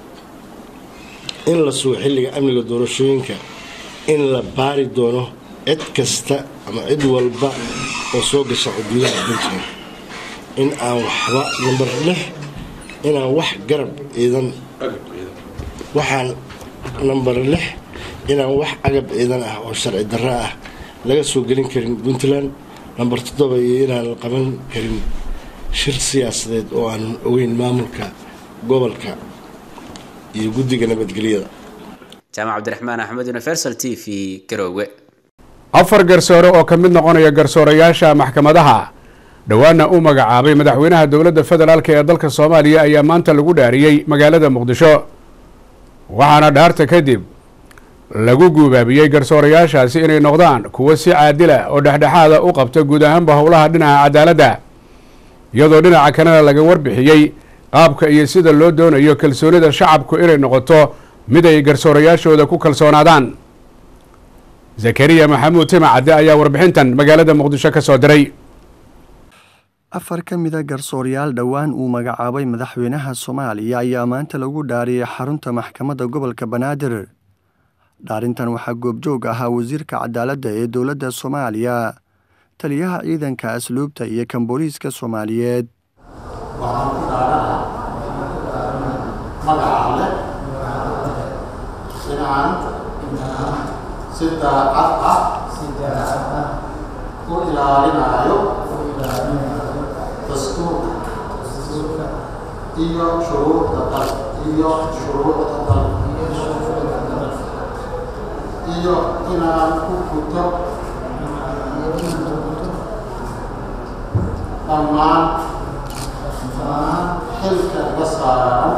in la sugo xilliga amniga doorashooyinka in la baari doono cid kasta ama cid walba oo soo gasha xuduudaha puntland in aan waxba namber lix inaan wax garab ciidan waxaan namber lix inaan wax agab ciidan ah oo sharci darro ah laga soo gelin karin puntland namber toddoba iyo inaan la qaban karin shir siyaasadeed oo aanan ogeyn maamulka gobolka iyo guddiga nabadgelyada jaamac cabdiraxmaan axmed universal t v garoowe afar garsoore oo ka mid noqonaya garsoorayaasha maxkamadaha dhowaana uu magacaabay madaxweynaha dowladda federaalk ee dalka soomaaliya ayaa maanta lagu dhaariyey magaalada muqdisho waxaana dhaarta kadib lagu guubaabiyey garsoorayaashaasi inay noqdaan kuwo si caadila oo dhexdhexaada u qabta guud ahaanba howlaha dhinaca cadaaladda iyadoo dhinaca kalena laga warbixiyey qaabka iyo sida loo doonayo kalsoonida shacabku inay noqoto mid ay garsoorayaashooda ku kalsoonaadaan zakariya maxamuud timacadde ayaa warbixintan magaalada muqdisho ka soo diray afar ka mida garsoorayaal dhowaan uu magacaabay madaxweynaha soomaaliya ayaa maanta lagu dhaariyey xarunta maxkamadda gobolka banaadir dhaarintan waxaa goobjoog ahaa wasiirka cadaaladda ee dowladda soomaaliya taliyaha ciidanka asluubta iyo kan booliiska soomaaliyeed si daacad ah u ilaalinayo dastuurka iyo shuruucda dalka iyo shuruucda dalka iyo inaan ku guto dhammaan xilka iga saaran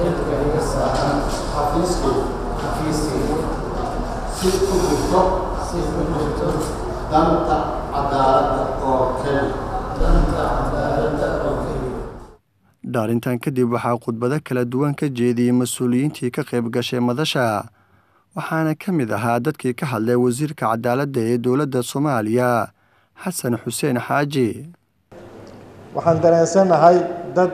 xafiiskayga si ku guto danta cadaaladda oo keliya dhaarintan kadib waxaa khudbado kala duwan ka jeediyey mas-uuliyiintii ka qayb gashay madasha waxaana ka mid ahaa dadkii ka hadlay wasiirka cadaaladda ee dowladda soomaaliya xasan xuseen xaaji waxaan dareensanahay dad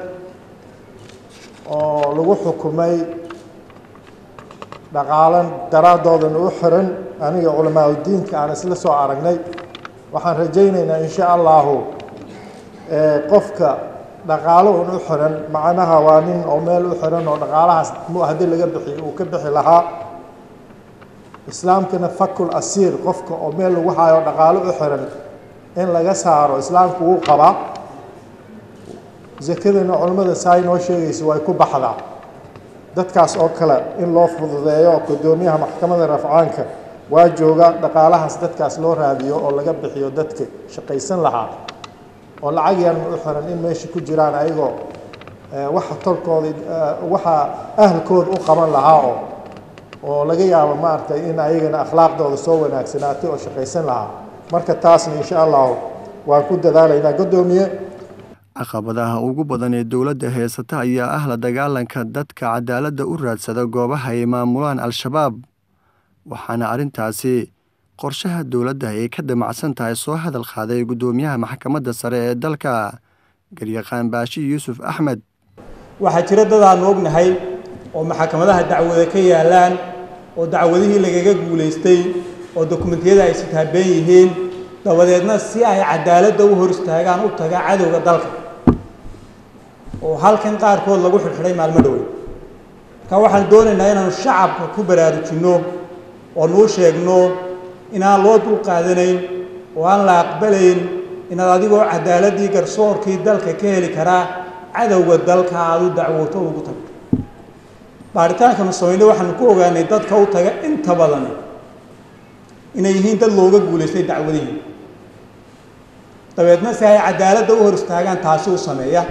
oo lagu xukumay dhaqaalan daraadoodan u xiran aniga culamaauddiinka aan isla soo aragnay waxaan rajaynaynaa insha allahu qofka dhaqaalo un u xiran macnaha waa nin oo meel u xiran oo dhaqaalahaas mu haddii laga bixi uu ka bixi lahaa islaamkana fakul asiir qofka oo meel lagu hayo dhaqaalo u xiran in laga saaro islaamku wuu qabaa zakadana culimmada saa inoo sheegaysa way ku baxdaa dadkaas oo kale in loo fududeeyo gudoomiyaha maxkamadda rafcaanka waa jooga dhaqaalahaas dadkaas loo raadiyo oo laga bixiyo dadka shaqaysan lahaa oo lacag yaran u xiran in meesha ku jiraan ayagoo waxa tolkooda waxa ahlkooda u qaban lahaa oo oo laga yaabo maaragtay in ayagana akhlaaqdooda soo wanaagsanaatay oo shaqaysan lahaa marka taasna insha allahu waan ku dadaalaynaa guddoomiye caqabadaha ugu badan ee dowladda heysata ayaa ah la dagaalanka dadka cadaaladda u raadsada goobaha ay maamulaan al-shabaab waxaana arrintaasi qorshaha dowladda ay ka damacsan tahay soo hadal qaaday guddoomiyaha maxkamadda sare ee dalka garyaqaan baashi yuusuf axmed waxaa jira dad aanu ognahay oo maxkamadaha dacwada ka yaalaan oo dacwadihii lagaga guulaystay oo dokumentiyada ay sitaabeen yihiin dabadeedna si ay cadaaladda u hor istaagaan u taga cadowga dalka oo halkan qaarkood lagu xidhxidhay maalmo dhowey marka waxaan doonaynaa inaanu shacabka ku baraarujinno oo nuu sheegno inaan loo dul qaadanayn oo aan la aqbalayn inaad adigoo cadaaladdii garsoorkii dalka ka heli karaa cadowga dalka aada u dacwooto ugu tagto baaritaankaanu samaynay waxaanu ku ogaanay dadka u taga inta badan inay yihiin dad looga guulaystay dacwadihii dabeedna si ay cadaaladda u hor istaagaan taasi u sameeya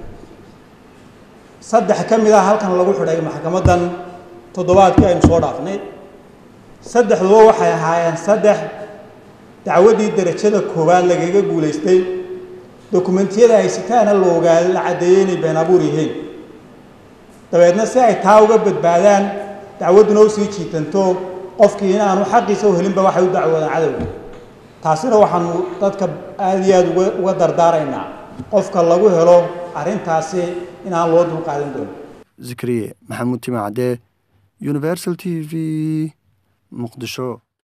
saddex ka mid ah halkan lagu xidhay maxkamaddan toddobaadkii aynu soo dhaafnay saddexduba waxay ahaayeen saddex dacwaddii derajada koowaad lagaga guulaystay dokumentiyada ay sitaana la ogaaday la caddeeyey inay been abuur yihiin dabeedna si ay taa uga badbaadaan dacwadduna usii jiitanto qofkii in aanu xaqiisa u helinba waxay u dacwoodaan cadowga taasina waxaanu dadka aada iyo aada uga uga dardaaraynaa qofka lagu helo arrintaasi in aan loo dulqaadan doonin zikriye maxamuud timacde universal t v muqdisho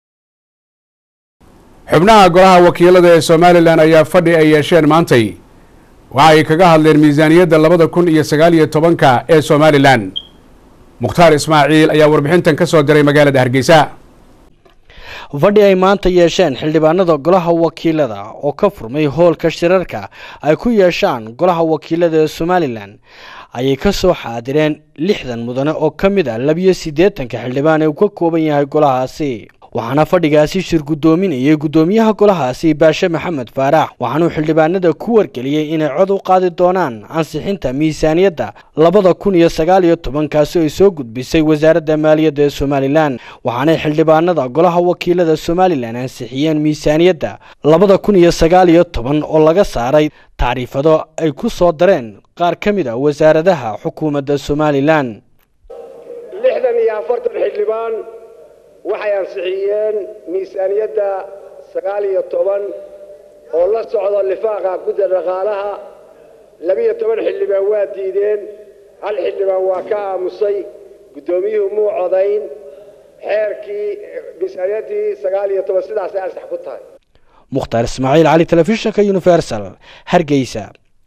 xubnaha golaha wakiilada ee somalilan ayaa fadhi ay yeesheen maantay waxa ay kaga hadleen miisaaniyadda labada kun iyo sagaal iyo tobanka ee somalilan mukhtaar ismaaciil ayaa warbixintan ka soo diray magaalada hargeysa fadhi ay maanta yeesheen xildhibaanada golaha wakiilada oo ka furmay hoolka shirarka ay ku yeeshaan golaha wakiilada ee somalilan ayay ka soo xaadireen lixdan mudane oo ka mid ah labiyo siddeetanka xildhibaan ee uu ka kooban yahay golahaasi waxaana fadhigaasi shir guddoominayay guddoomiyaha golahaasi baashe maxamed faarax waxaanuu xildhibaanada ku wargeliyey inay cod u qaadi doonaan ansixinta miisaaniyadda labada kun iyo sagaal iyo tobankaasi ay soo gudbisay wasaaradda maaliyadda ee somalilan waxaanay xildhibaanada golaha wakiilada somalilan ansixiyeen miisaaniyadda labada kun iyo sagaal iyo toban oo laga saaray tacriifado ay ku soo dareen qaar ka mid a wasaaradaha xukuumadda somalilan lixdan iyo afartan xildhibaan waxay ansixiyeen miisaaniyadda sagaal iyo toban oo la socdo lifaaqa gudda dhaqaalaha labiyo toban xildhibaan waa diideen hal xildhibaan waa ka aamusay guddoomiyuhu muu codayn xeerkii miisaaniyaddii sagaal iyo toban sidaasay ansax ku tahay mukhtaar ismaaciil cali telefishinka universal hargeysa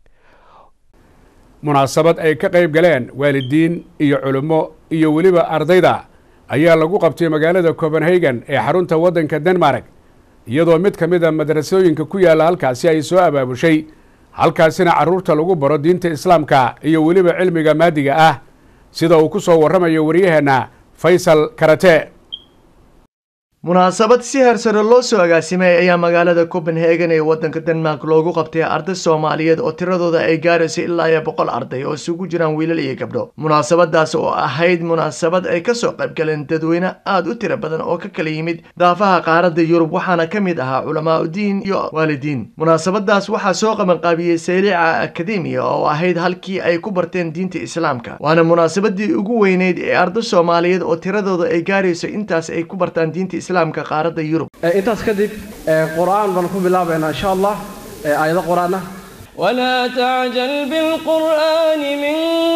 munaasabad ay ka qayb galeen waalidiin iyo culummo iyo weliba ardayda ayaa lagu qabtay magaalada copenhagen ee xarunta waddanka denmark iyadoo mid ka mid a madrasooyinka ku yaalla halkaasi ay soo abaabushay halkaasina carruurta lagu baro diinta islaamka iyo weliba cilmiga maadiga ah sida uu ku soo warramayo waryaheenna faysal karate munaasabad si heersare loo soo agaasimay ayaa magaalada copenhagen ee waddanka denmark loogu qabtay arday soomaaliyeed oo tiradooda ay gaarayso ilaa iyo boqol arday oo isugu jiraan wiilal iyo gabdho munaasabadaas oo ahayd munaasabad ay kasoo qaybgaleen dadweyne aada u tiro badan oo ka kala yimid daafaha qaaradda yurub waxaana ka mid ahaa culamaa udiin iyo waalidiin munaasabadaas waxaa soo qabanqaabiyey saylica akademiya oo ahayd halkii ay ku barteen diinta islaamka waana munaasabadii ugu weyneyd ee arday soomaaliyeed oo tiradooda ay gaarayso intaas ay ku bartaan diinta islaamka qaaradda yurub intaas kadib qur-aan baan ku bilaabaynaa insha allah aayado qur-aan ah ولا تعجل بالقرآن من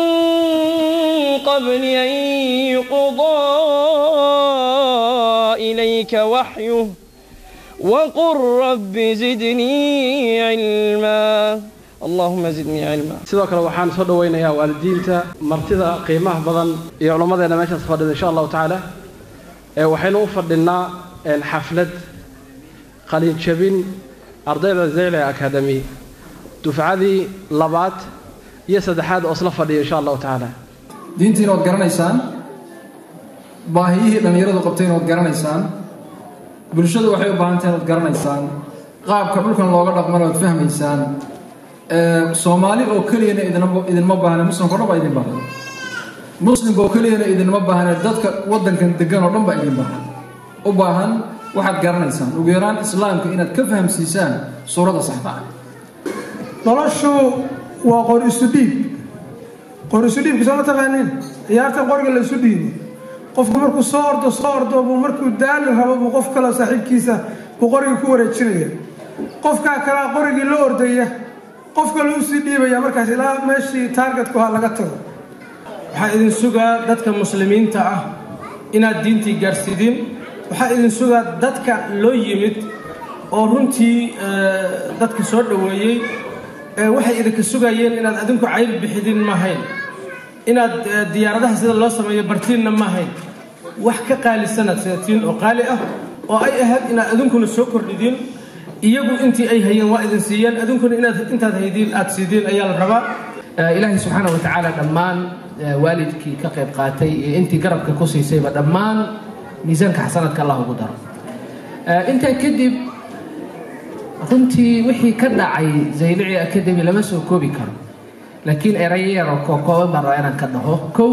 قبل أن يقضى إليك وحيه وقل رب زدني علما اللهم زدني علما sidoo kale waxaan soo dhawaynayaa waalidiinta martida qiimaha badan iyo culammadeena meeshaas fadhida insha allahu tacaala waxaynu u fadhinaa xaflad qalin jabin ardayda zeyle academy dufcadii labaad iyo saddexaad oo isla fadhiya insha allahu tacaala diintiina waad garanaysaan baahiyihii dhallinyaradu qabtayna waad garanaysaan bulshadu waxay u baahan tahay waad garanaysaan qaabka dhulkan looga dhaqmana waad fahmaysaan soomaali oo keliyana idinma baahna muslimka o dhan baa idin baahan muslimka oo keliyana idinma baahne dadka waddankan degan oo dhan baa idin baahan u baahan waxaad garanaysaan ugu yaraan islaamka inaad ka fahamsiisaan suuradda saxda ah noloshu waa qor isu dhiib qor isu dhiibka soo ma taqaaniin ciyaartan qoriga la isu dhiibo qofku markuu soo ordo soo ordo buu markuu daali rabo buu qof kale saaxiibkiisa buu qoriga ku wareejinaya qofkaa kalea qorigii la ordaya qof kale usii dhiibaya markaas ilaa meeshii taargetku ha laga tago waxaan idin sugaa dadka muslimiinta ah inaad diintii gaarsiidin waxaa idin sugaa dadka loo yimid oo runtii dadka soo dhoweeyey waxay idinka sugayeen inaad adinku cayl bixidin mahayn inaad diyaaradaha sida loo sameeyo bartiinna mahayn wax ka qaalisanaad sidatiin oo qaali ah oo ay ahayd inaad adinkuna soo kordhidiin iyagu intii ay hayeen waa idin siiyeen adinkuna inaad intaad haydiin aad siidiin ayaa la rabaa ilaahay subxaana wa tacaala dhammaan waalidkii ka qayb qaatay iyo intii garabka ku siisayba dhammaan miisaanka xasanadka allah ugu daro intaa kadib runtii wixii ka dhacay zaylici academy lama soo koobi karo laakiin erayo yaroo kookooban baan rabaa inaan ka dhaho kow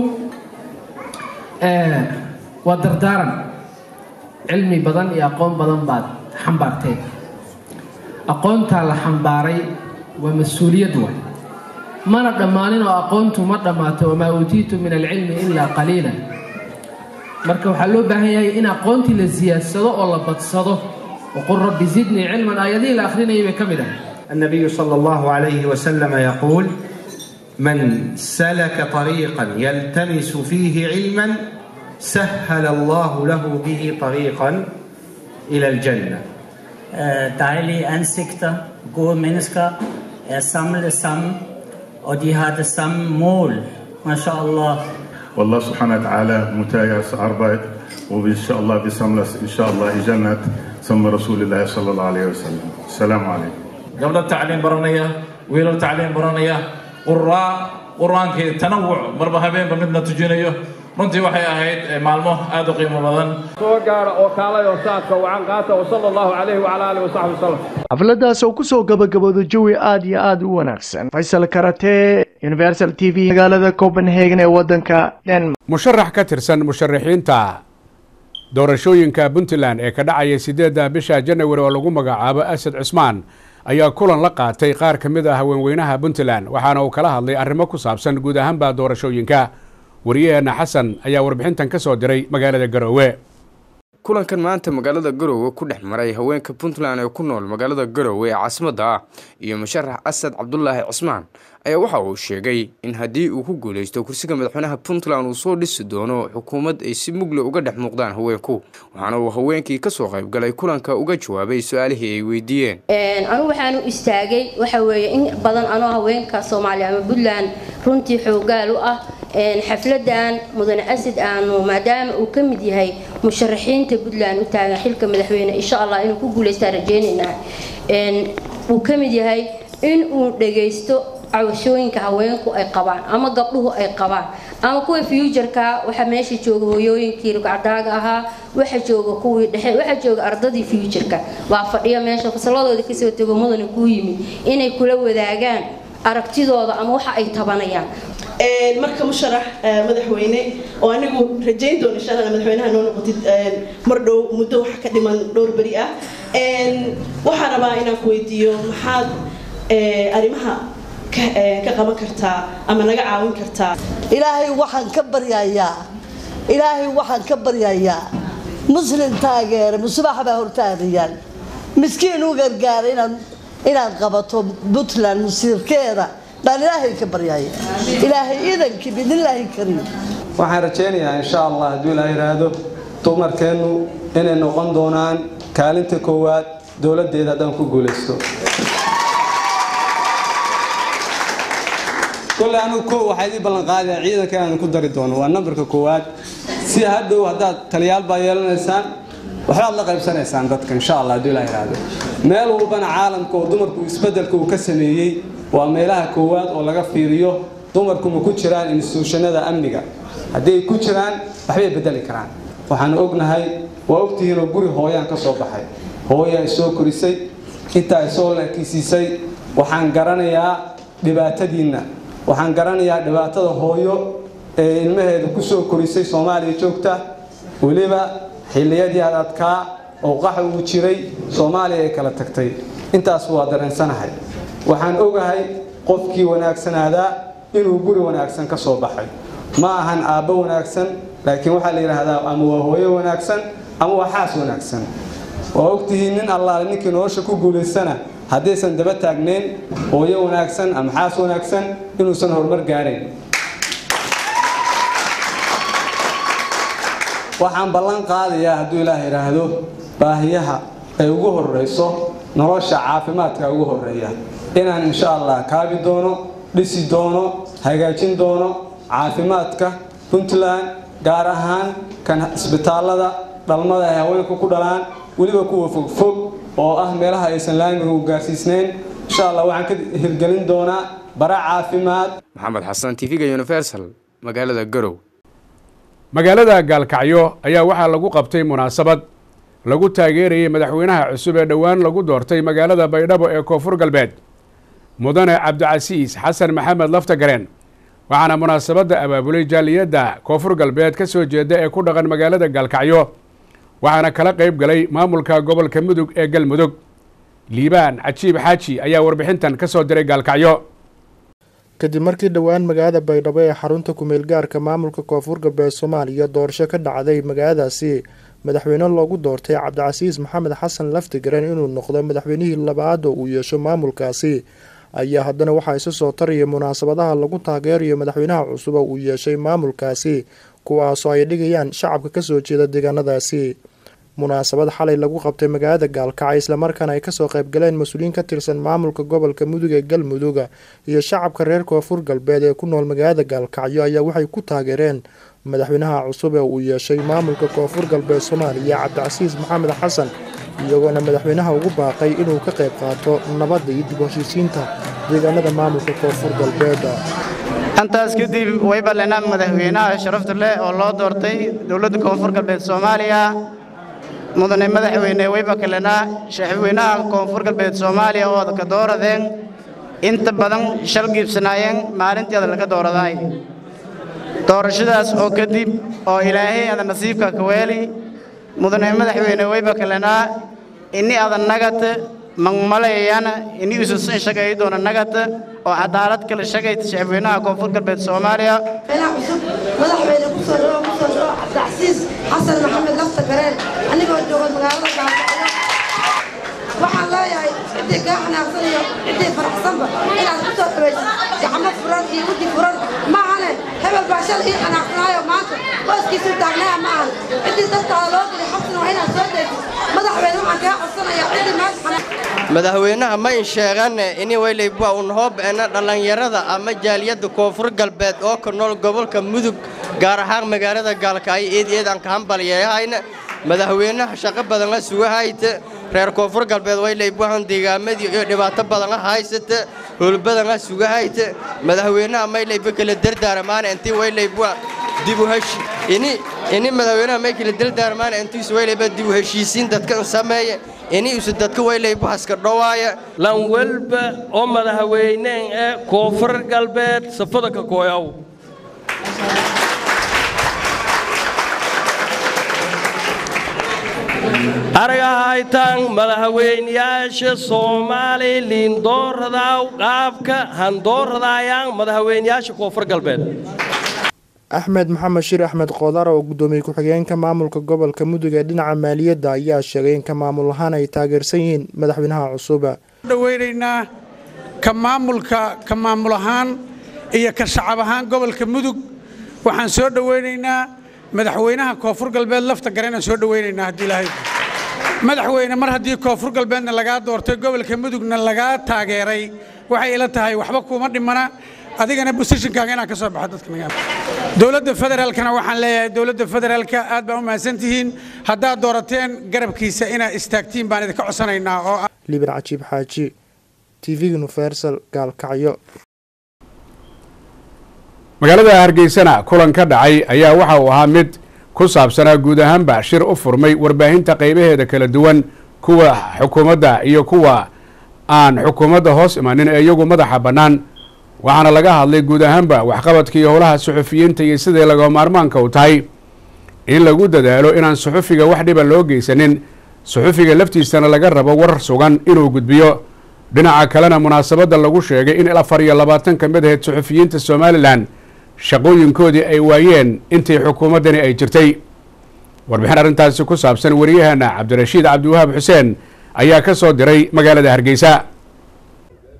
waa dardaaran cilmi badan iyo aqoon badan baad xambaarteen aqoontaa la xambaaray waa mas-uuliyad waay mana dhammaanin oo aqoontu ma dhammaato wamaa uutiitu min alcilmi ilaa qaliila marka waxaa loo baahan yahay in aqoontii la siyaadsado oo la badsado waqul rabbi zidnii cilman aayadihii la akhrinayay bay ka mid ahay النبي صلى الله عليه وسلم يقول من سلك طريقا يلتمس فيه علما سهل الله له به طريقا إلى الجنة dejlige ansigter, gode mennesker, er samlet sammen, og de har det samme mål. MashaAllah. والله سبحانه وتعالى متايس أربعة وإن شاء الله بسملس إن شاء الله جنة ثم رسول الله صلى الله عليه وسلم السلام عليكم gabdho tacliin baranaya wiilal tacliin baranaya quraa qur-aankii tanawuc marba habeenba midna tujinayo runtii waxay ahayd maalmo aad u qiimo badan soo gaara oo kaalay oo saadka wacan qaata wasala allahu calayhi wacala aalihi wasaxbi wasalam xafladaas oo kusoo gabagabooda jawi aad iyo aad u wanaagsan faysal karate universal t v magaalada copenhagen ee wadanka denmark musharax ka tirsan musharaxiinta doorashooyinka puntland ee ka dhacaya sideedda bisha janawari oo lagu magacaabo asad cismaan ayaa kulan la qaatay qaar ka mid ah haweenweynaha puntland waxaana uu kala hadlay arrimo ku saabsan guud ahaanba doorashooyinka wariyaheenna xasan ayaa warbixintan ka soo diray magaalada garoowe kulankan maanta magaalada garoowe ku dhex maray haweenka puntland ee ku nool magaalada garoowe ee caasimadda ah iyo musharax asad cabdulaahi cismaan ayaa waxa uu sheegay in haddii uu ku guuleysto kursiga madaxweynaha puntland uu soo dhisi doono xukuumad ay si mugle uga dhex muuqdaan haweenku waxaana uu haweenkii kasoo qaybgalay kulanka uga jawaabay su-aalihii ay weydiiyeen anu waxaan u istaagay waxa weeye in badan anoo haweenka soomaaliya ama puntland runtii xoogaal u ah xafladan mudane asad aanu maadaama uu ka mid yahay musharaxiinta puntland u taagan xilka madaxweyne insha allah inuu ku guuleystaan rajeynaynaa uu ka mid yahay in uu dhagaysto cawashooyinka haweenku ay qabaan ama gabdhuhu ay qabaan ama kuwa fuujarka waxaa meesha jooga hooyooyinkii rugcadaaga ahaa waxa jooga kuwii dhexe waxa jooga ardadii fuujarka waa fadhiya meesha fasaladooda kasoo tego mudane kuu yimid inay kula wadaagaan aragtidooda ama waxa ay tabanayaan marka musharax madaxweyne oo anigu rajayn doono insha allah madaxweynaha noo noqotid mar dhow muddo waxa ka dhiman dhowr beri ah waxaan rabaa inaan ku weydiiyo maxaad arrimaha ka qaban kartaa ama naga caawin kartaa ilaahay waxaan ka baryayaa ilaahay waxaan ka baryayaa muslim taageere musubax baa hortaadayaan miskiin u gargaara inaad inaad qabato puntland musiirkeeda baan ilaahay ka baryaya ilaahay idankii bidnillaahi kariim waxaan rajaynayaa insha allah hadduu ilaa yidhaahdo dumarkeennu inay noqon doonaan kaalinta koowaad dowladdeeda haddaan ku guulaysto kolley anigu ko waxaa idii ballanqaadaya ciidanka inaan ku dari doono waa nambarka koowaad si hadhow haddaad taliyaal baa yeelanaysaan waxbaad la qaybsanaysaan dadka insha allah hadduu ilaa yidhaahdo meel walbana caalamka oo dumarku isbeddelka uu ka sameeyey waa meelaha koowaad oo laga fiiriyo dumarku ma ku jiraan instituushanada amniga haddii ay ku jiraan waxbay bedeli karaan waxaan ognahay waa ogtihiinoo guri hooyaan ka soo baxay hooyaa isoo korisay intaa isoo laakisiisay waxaan garanayaa dhibaatadiinna waxaan garanayaa dhibaatada hooyo ee ilmaheeda ku soo korisay soomaaliya joogta weliba xilliyadii adadkaa oo qaxa uu jiray soomaaliya ay kala tagtay intaas waa dareensanahay waxaan ogahay qofkii wanaagsanaadaa inuu guri wanaagsan ka soo baxay ma ahan aabbo wanaagsan laakiin waxaa la yidhaahdaa ama waa hooyo wanaagsan ama waa xaas wanaagsan waa ogtihiin nin allaale ninkii nolosha ku guulaystana haddaysan daba taagnayn hooyo wanaagsan ama xaas wanaagsan inuusan horumar gaarayn waxaan ballan qaadayaa hadduu ilaah yidhaahdo baahiyaha ay ugu horreyso nolosha caafimaadka ugu horreeya inaan insha allah kaabi doono dhisi doono hagaajin doono caafimaadka puntland gaar ahaan kan isbitaallada dhalmada ay haweenku ku dhalaan weliba kuwa fogfog oo ah meelaha aysan laamigu gaarsiisnayn insha allah waxaan ka hirgelin doonaa bara caafimaad maxamed xasan tv-ga universal magaalada garow magaalada gaalkacyo ayaa waxaa lagu qabtay munaasabad lagu taageerayay madaxweynaha cusub ee dhowaan lagu doortay magaalada baydhabo ee koonfur galbeed mudane cabdicasiis xasan maxamed laftagareen waxaana munaasabadda abaabulay jaaliyadda koonfur galbeed ka soo jeeda ee ku dhaqan magaalada gaalkacyo waxaana kala qayb galay maamulka gobolka mudug ee galmudug liibaan cajiib xaaji ayaa warbixintan ka soo diray gaalkacyo kadib markii dhowaan magaalada baydhabo ee xarunta kumeel gaarka maamulka koonfur galbeed soomaaliya doorasho ka dhacday magaaladaasi madaxweyne loogu doortay cabdicasiis maxamed xasan laftigareen inuu noqdo madaxweynihii labaad oo uu yeesho maamulkaasi ayaa haddana waxaa isu soo taraya munaasabadaha lagu taageerayo madaxweynaha cusub oo uu yeeshay maamulkaasi kuwaasoo ay dhigayaan shacabka kasoo jeeda deegaanadaasi munaasabad xalay lagu qabtay magaalada gaalkacyo islamarkaana ay kasoo qaybgaleen mas-uuliyiin ka tirsan maamulka gobolka mudug ee galmudug iyo shacabka reer koonfur galbeed ee ku nool magaalada gaalkacyo ayaa waxay ku taageereen madaxweynaha cusub ee uu yeeshay maamulka koonfur galbeed soomaaliya cabdicasiis maxamed xasan iyagoona madaxweynaha ugu baaqay inuu ka qayb qaato nabadda iyo dib heshiisiinta deegaanada maamulka koonfur galbeed intaas kadib way ballanaan madaxweynaha sharafta leh oo loo doortay dowladda koonfur galbeed soomaaliya mudane madaxweyne wayba kalenaa shacabweynaha koonfur galbeed soomaaliya oo ka dooradeen inta badan shal giibsanaayeen maalintii ada laga dooradaay doorashadaas oo kadib oo ilaahay ada nasiibka ka weeli mudane madaxweyne wayba kalenaa ini ada nagata mangmalayayana ini isusin shagay doona nagata oo cadaalad kala shagayta shacabweynaha koonfur galbeed soomaaliya madaxweyne kusoo dhawo kusoo dhawo cabdicasiis xasan maxamed lafta gareen anigoo jooga magaalada gaalkacyo waxaan leeyahay ciddii kaa xanaaqsan iyo ciddii faraxsanba inaad ku soo dhawaysid gacmo furan iyo weji furan maahane hebel baa shal ii xanaaqsanaayo maanta booskiisuu taagnaya ma ahan ciddii dadkaada loo geli xabsina waa inaad soo daysid madaxweyne waxaan kaa codsanayaa ciddii maanta xanaaq madaxweynaha ma in sheegane ini waylayba un hoobeena dhallinyarada ama jaaliyadda koonfur galbeed oo ka nool gobolka mudug gaar ahaan magaalada gaalkacyo eed eed aan ka hambalyeehayna madaxweynaha shaqo badan la sugahayta reer koonfur galbeed waylaybahan deegaamadii iyo dhibaato badan la haysata howlbadan la sugahayta madaxweynaha maylayba kala dardaarmaana intii waylayba dib u heshi ini ini madaxweynaha may kala dardaarmaana intiisu waylayba dib u heshiisiin dadkan sameeya ini isu dadka waylayba haska dhowaaya lan walba oo madaxweyneen ee koonfur galbeed safada ka kooyaw aragahaytaan madaxweynayaasha soomaali liindooradaaw qaabka handooradayaan madaxweynayaasha koonfur galbeed axmed maxamed shir axmed qoodar oo guddoomiye ku-xigeenka maamulka gobolka mudug ee dhinaca maaliyadda ayaa sheegay in ka maamul ahaan ay taageersan yihiin madaxweynaha cusub dhaweynaynaa ka maamulka ka maamul ahaan iyo ka shacab ahaan gobolka mudug waxaan soo dhoweynaynaa madaxweynaha koonfur galbeed lafta gareenaan soo dhoweynaynaa haddii ilaahay madaxweyne mar haddii koonfur galbeedna lagaa doortay gobolka mudugna lagaa taageeray waxay ila tahay waxba kuuma dhimana adigana bosishinkaaga inaan ka soo baxo dadka naga dowladda federaalkana waxaan leeyahay dowladda federaalka aad baa u mahadsan tihiin haddaad doorateen garabkiisa inaad istaagtiin baan idinka codsanaynaa oo ah liban cajiib xaaji tv universal gaalkacyo magaalada hargeysana kulan ka dhacay ayaa waxa uu ahaa mid ku saabsanaa guud ahaanba shir u furmay warbaahinta qaybaheeda kala duwan kuwa xukuumadda iyo kuwa aan xukuumadda hoos imanin ee iyagu madaxa bannaan waxaana laga hadlay guud ahaanba waxqabadka iyo howlaha suxufiyiinta iyo sidai laga maarmaanka u tahay in lagu dadaalo inaan suxufiga wax dhiba loo geysanin suxufiga laftiisana laga rabo war sugan inuu gudbiyo dhinaca kalena munaasabadda lagu sheegay in afar iyo labaatan ka mid ahayd suxufiyiinta somalilan shaqooyinkoodii ay waayeen intii xukuumaddani ay jirtay warbixin arrintaasi ku saabsan wariyahana cabdirashiid cabdiwahaab xuseen ayaa ka soo diray magaalada hargeysa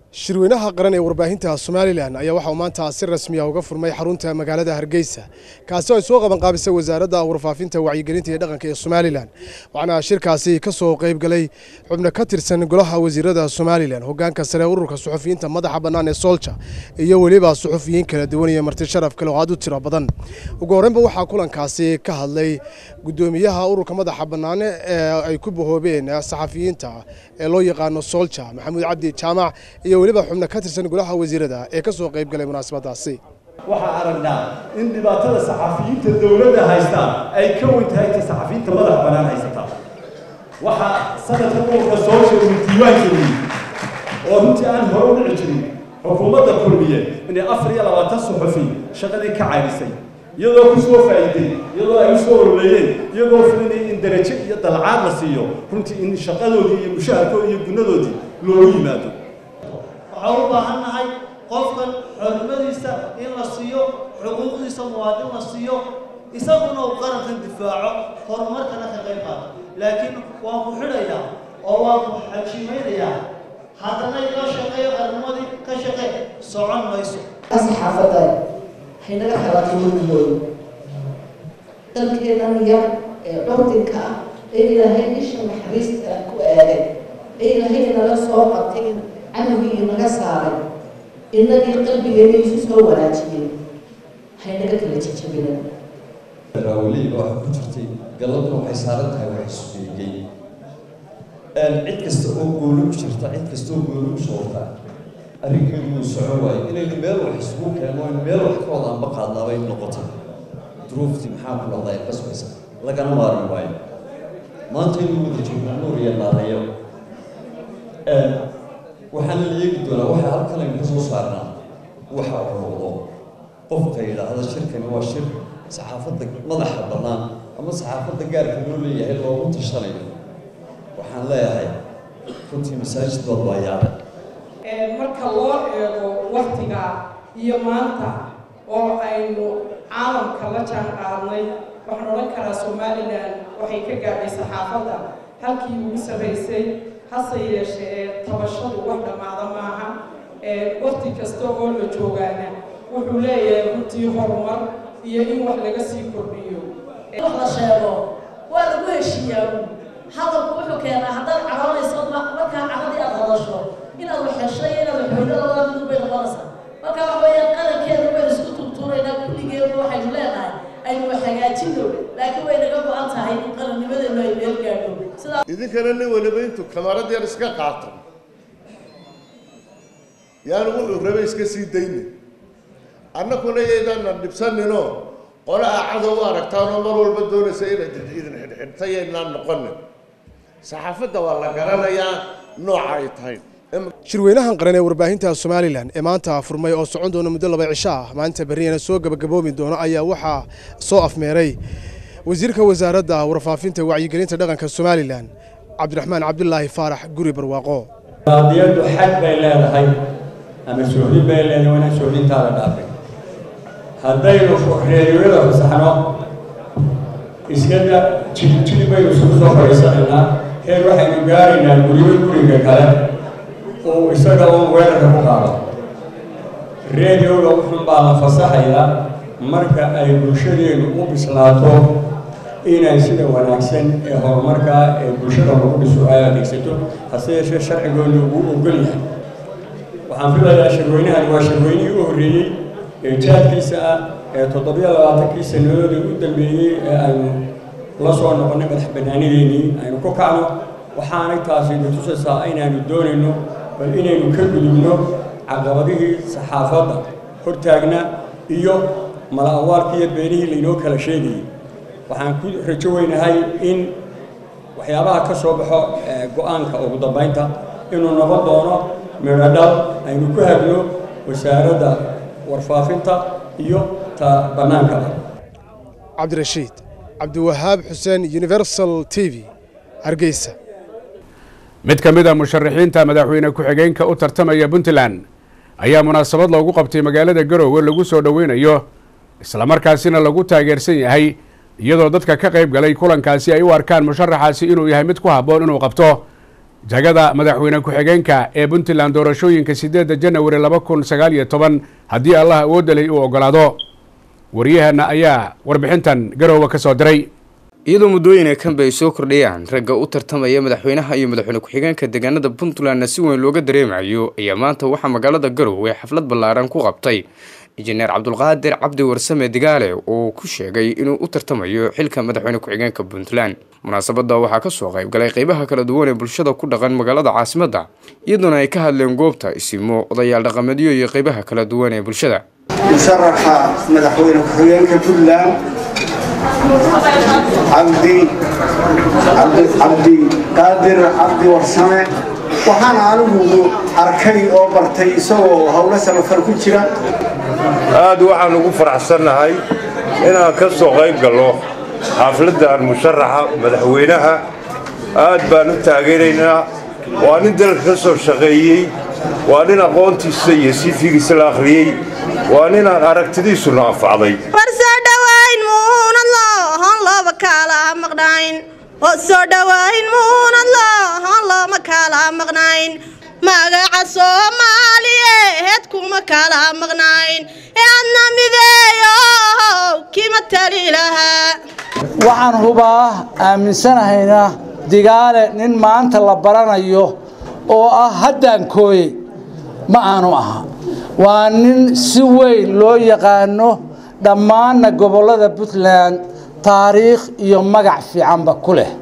shirweynaha qaran ee warbaahinta somalilan ayaa waxauu maanta si rasmiya uga furmay xarunta magaalada hargeysa kaasi oo ay soo qabanqaabisay wasaaradda warfaafinta wacyigelinta iyo dhaqanka ee somalilan waxaana shirkaasi ka soo qaybgalay xubno ka tirsan golaha wasiirada somalilan hogaanka sare ururka suxufiyiinta madaxa bannaan ee soolja iyo weliba suxufiyiin kala duwan iyo marti sharaf kale oo aad u tiro badan ugu horreynba waxaa kulankaasi ka hadlay gudoomiyaha ururka madaxa bannaane ee ay ku bahoobeen saxafiyiinta ee loo yaqaano soolja maxamuud cabdi jaamac iyo weliba xubno ka tirsan golaha wasiirada ee ka soo qayb galay munaasabadaasi waxaan aragnaa in dhibaatada saxafiyiinta dowladda haysta ay ka weyn tahay ta saxafiyiinta madax bannaan haysata waxaa sanadka ururka soo jeeday diiwaan geliyey oo runtii aan hore u dhici jirin xukuumadda kulmiye inay afar iyo labaatan suxufi shaqadii ka caydisay iyadoo ku soo faa'iiday iyadoo ay u soo ololeeyeen iyagoo filinaya in darajo iyo dalcaad la siiyo runtii in shaqadoodii iyo mushaharkoodii iyo gunadoodii loogu yimaado waxaan u baahannahay qofkan xornimadiisa in la siiyo xuquuqdiisa muwaadin la siiyo isaguna uu qarankan difaaco horumarkana ka qayb qaato laakiin waan ku xidhayaa oo waan ku xajimaynayaa haddana ila shaqeeyo qarnimadii ka shaqee socon mayso saxaafadda waxay naga xalaatay mugdooda dalkeenan yar ee curdinka ah ee ilaahay isha naxariista ku aagay ee ilaahay naga soo qabtay camigii naga saaray innagii qalbigeena isu soo wanaajiyey waxay naga kala jejabina raawaliiba waxaa ku jirtay galladuna waxay saaran tahay wax isbeegay cid kasta oo goolo u jirta cid kasta oo goolo u soorta arrinkeedu wuu socon waayo inaynu meel wax isugu keeno in meel wax ka wada anba qaadnaabay noqotay duruuftii maxaa ku dhacday qasbaysa lagana maarmi waayo maanta inuu wada joogno nuur iyo naadayo waxaana la eegi doonaa waxa halkan aynu ka soo saarnaa waxa uu noqdo qofka yidhaahda shirkani waa shir saxaafadda madaxa bannaan ama saxaafadda gaarka loo leeyahay loogu tashanayo waxaan leeyahay runtii masaajid baad baa yaabay marka loo eego waktiga iyo maanta oo aynu caalamka la jaan qaadnay waxaan odhan karaa somalilan waxay ka gaadhay saxaafadda halkii ugu sarraysay hase yeeshee ee tabashadu wax dhammaada maaha wakti kasta oo la joogaana wuxuu leeyahay runtii horumar iyo in wax laga sii kordhiyo wax la sheego waa lagu heshiiyaa hadalku wuxuu keenaa haddaad caroonayso markaa caradii aad hadasho inaad wax heshay inaad wax hoydo labada midub bay noqonaysaa marka waxa weeyaan qarankeeda waynu isku turtuuraynaa kulligeedna waxaynu leenahay aynu wax hagaajino laakiin way naga go-an tahay in qarannimadeenu ay meel gaadho sidaa idinkana nin waliba intuu kamarad yar iska qaato yaani wuxuu rabay iska sii dayna annakuna yaydana dhibsaninoo qole aa cadow u aragtaanoo mar walba doonaysa inaad idin xidhxidhta yaynaan noqonin saxaafadda waa la garanayaa nooca ay tahay shirweynahan qaran ee warbaahinta somalilan ee maanta furmay oo socon doona muddo laba cisho ah maalinta berriyana soo gabagaboobi doono ayaa waxaa soo afmeeray wasiirka wasaaradda warfaafinta wacyigelinta dhaqanka somalilan cabdiraxmaan cabdulaahi faarax guri barwaaqo qaadiyaddu xad bay leedahay ama soohdin bay leedahay waana soohdintaada dhaafay haddaynu reeriyada fasaxno iskada jiljili baynu isugu soo fadhiisanaynaa heer waxaynu gaaraynaa guriyo guriga kale uu isaga uun weerarka ku qaado reediyoga wuxun baa la fasaxayaa marka ay bulshadeenu u bislaato inay sida wanaagsan ee horumarka ee bulshada lagu dhiso ay adeegsato hase yeeshee sharcigoonu uu ogol yahay waxaan filayaa shirweynahani waa shirweynihii u horreeyey ee jaadkiisa ah ee toddobiyo labaatankii sannadoodii u dambeeyey ee aynu la soo noqonnay madax bannaanideennii aynu ku kacno waxaanay taasi natusaysaa inaanu doonayno bal inaynu ka gudubno caqabadihii saxaafadda hortaagna iyo mala awaalkii iyo beenihii laynoo kala sheegayey waxaan ku rajo weynahay in waxyaabaha ka soo baxo go-aanka ugu dambaynta inuu noqon doono midhodhal aynu ku hagno wasaaradda warfaafinta iyo ta bannaankaba cabdirashiid cabdiwahaab xuseen universal t v hargeysa mid ka mid a musharaxiinta madaxweyne ku-xigeenka u tartamaya puntland ayaa munaasabad loogu qabtay magaalada garoowe lagu soo dhoweynayo islamarkaasina lagu taageersan yahay iyadoo dadka ka qayb galay kulankaasi ay u arkaan musharaxaasi inuu yahay mid ku habboon inuu qabto jagada madaxweyne ku-xigeenka ee puntland doorashooyinka sideedda janawari laba kun sagaal iyo toban haddii allah awoodda leh uu ogolaado waryaheena ayaa warbixintan garoowe ka soo diray iyadoo muddooyina kanba ay soo kordhayaan ragga u tartamaya madaxweynaha iyo madaxweyne ku-xigeenka deegaanada puntlandna si weyn looga dareemayo ayaa maanta waxaa magaalada garowe xaflad ballaaran ku qabtay injineer cabdulqaadir cabdi warsame digaale oo ku sheegay inuu u tartamayo xilka madaxweyne ku-xigeenka puntland munaasabadda waxaa ka soo qayb galay qeybaha kala duwan ee bulshada ku dhaqan magaalada caasimadda iyadoona ay ka hadleen goobta isimo odayaal dhaqameedyo iyo qeybaha kala duwan ee bulshada musharaxa madaxweyne ku-xigeenka puntland cabdi cabdi qaadir cabdi warsame waxaana anigu arkay oo bartay isagoo howlo samafal ku jira aad waxaan ugu faraxsannahay inaan ka soo qayb gallo xafladdan musharaxa madaxweynaha aad baan u taageeraynaa waa nin dalka ka soo shaqeeyey waa nin aqoontiisa iyo sifigiisa la akhriyey waa ninaan aragtidiisuna anfacday soo dhawayn muunad loohan looma kala maqnayn magaca soomaaliyeed kuma kala maqnayn ee adna mideeyow kima tali lahaa waxaan hubaa aaminsanahayna digaale nin maanta la baranayo oo ah haddaan kooyey ma aanu aha waa nin si weyn loo yaqaano dhammaanna gobollada puntland taariikh iyo magac fiicanba ku leh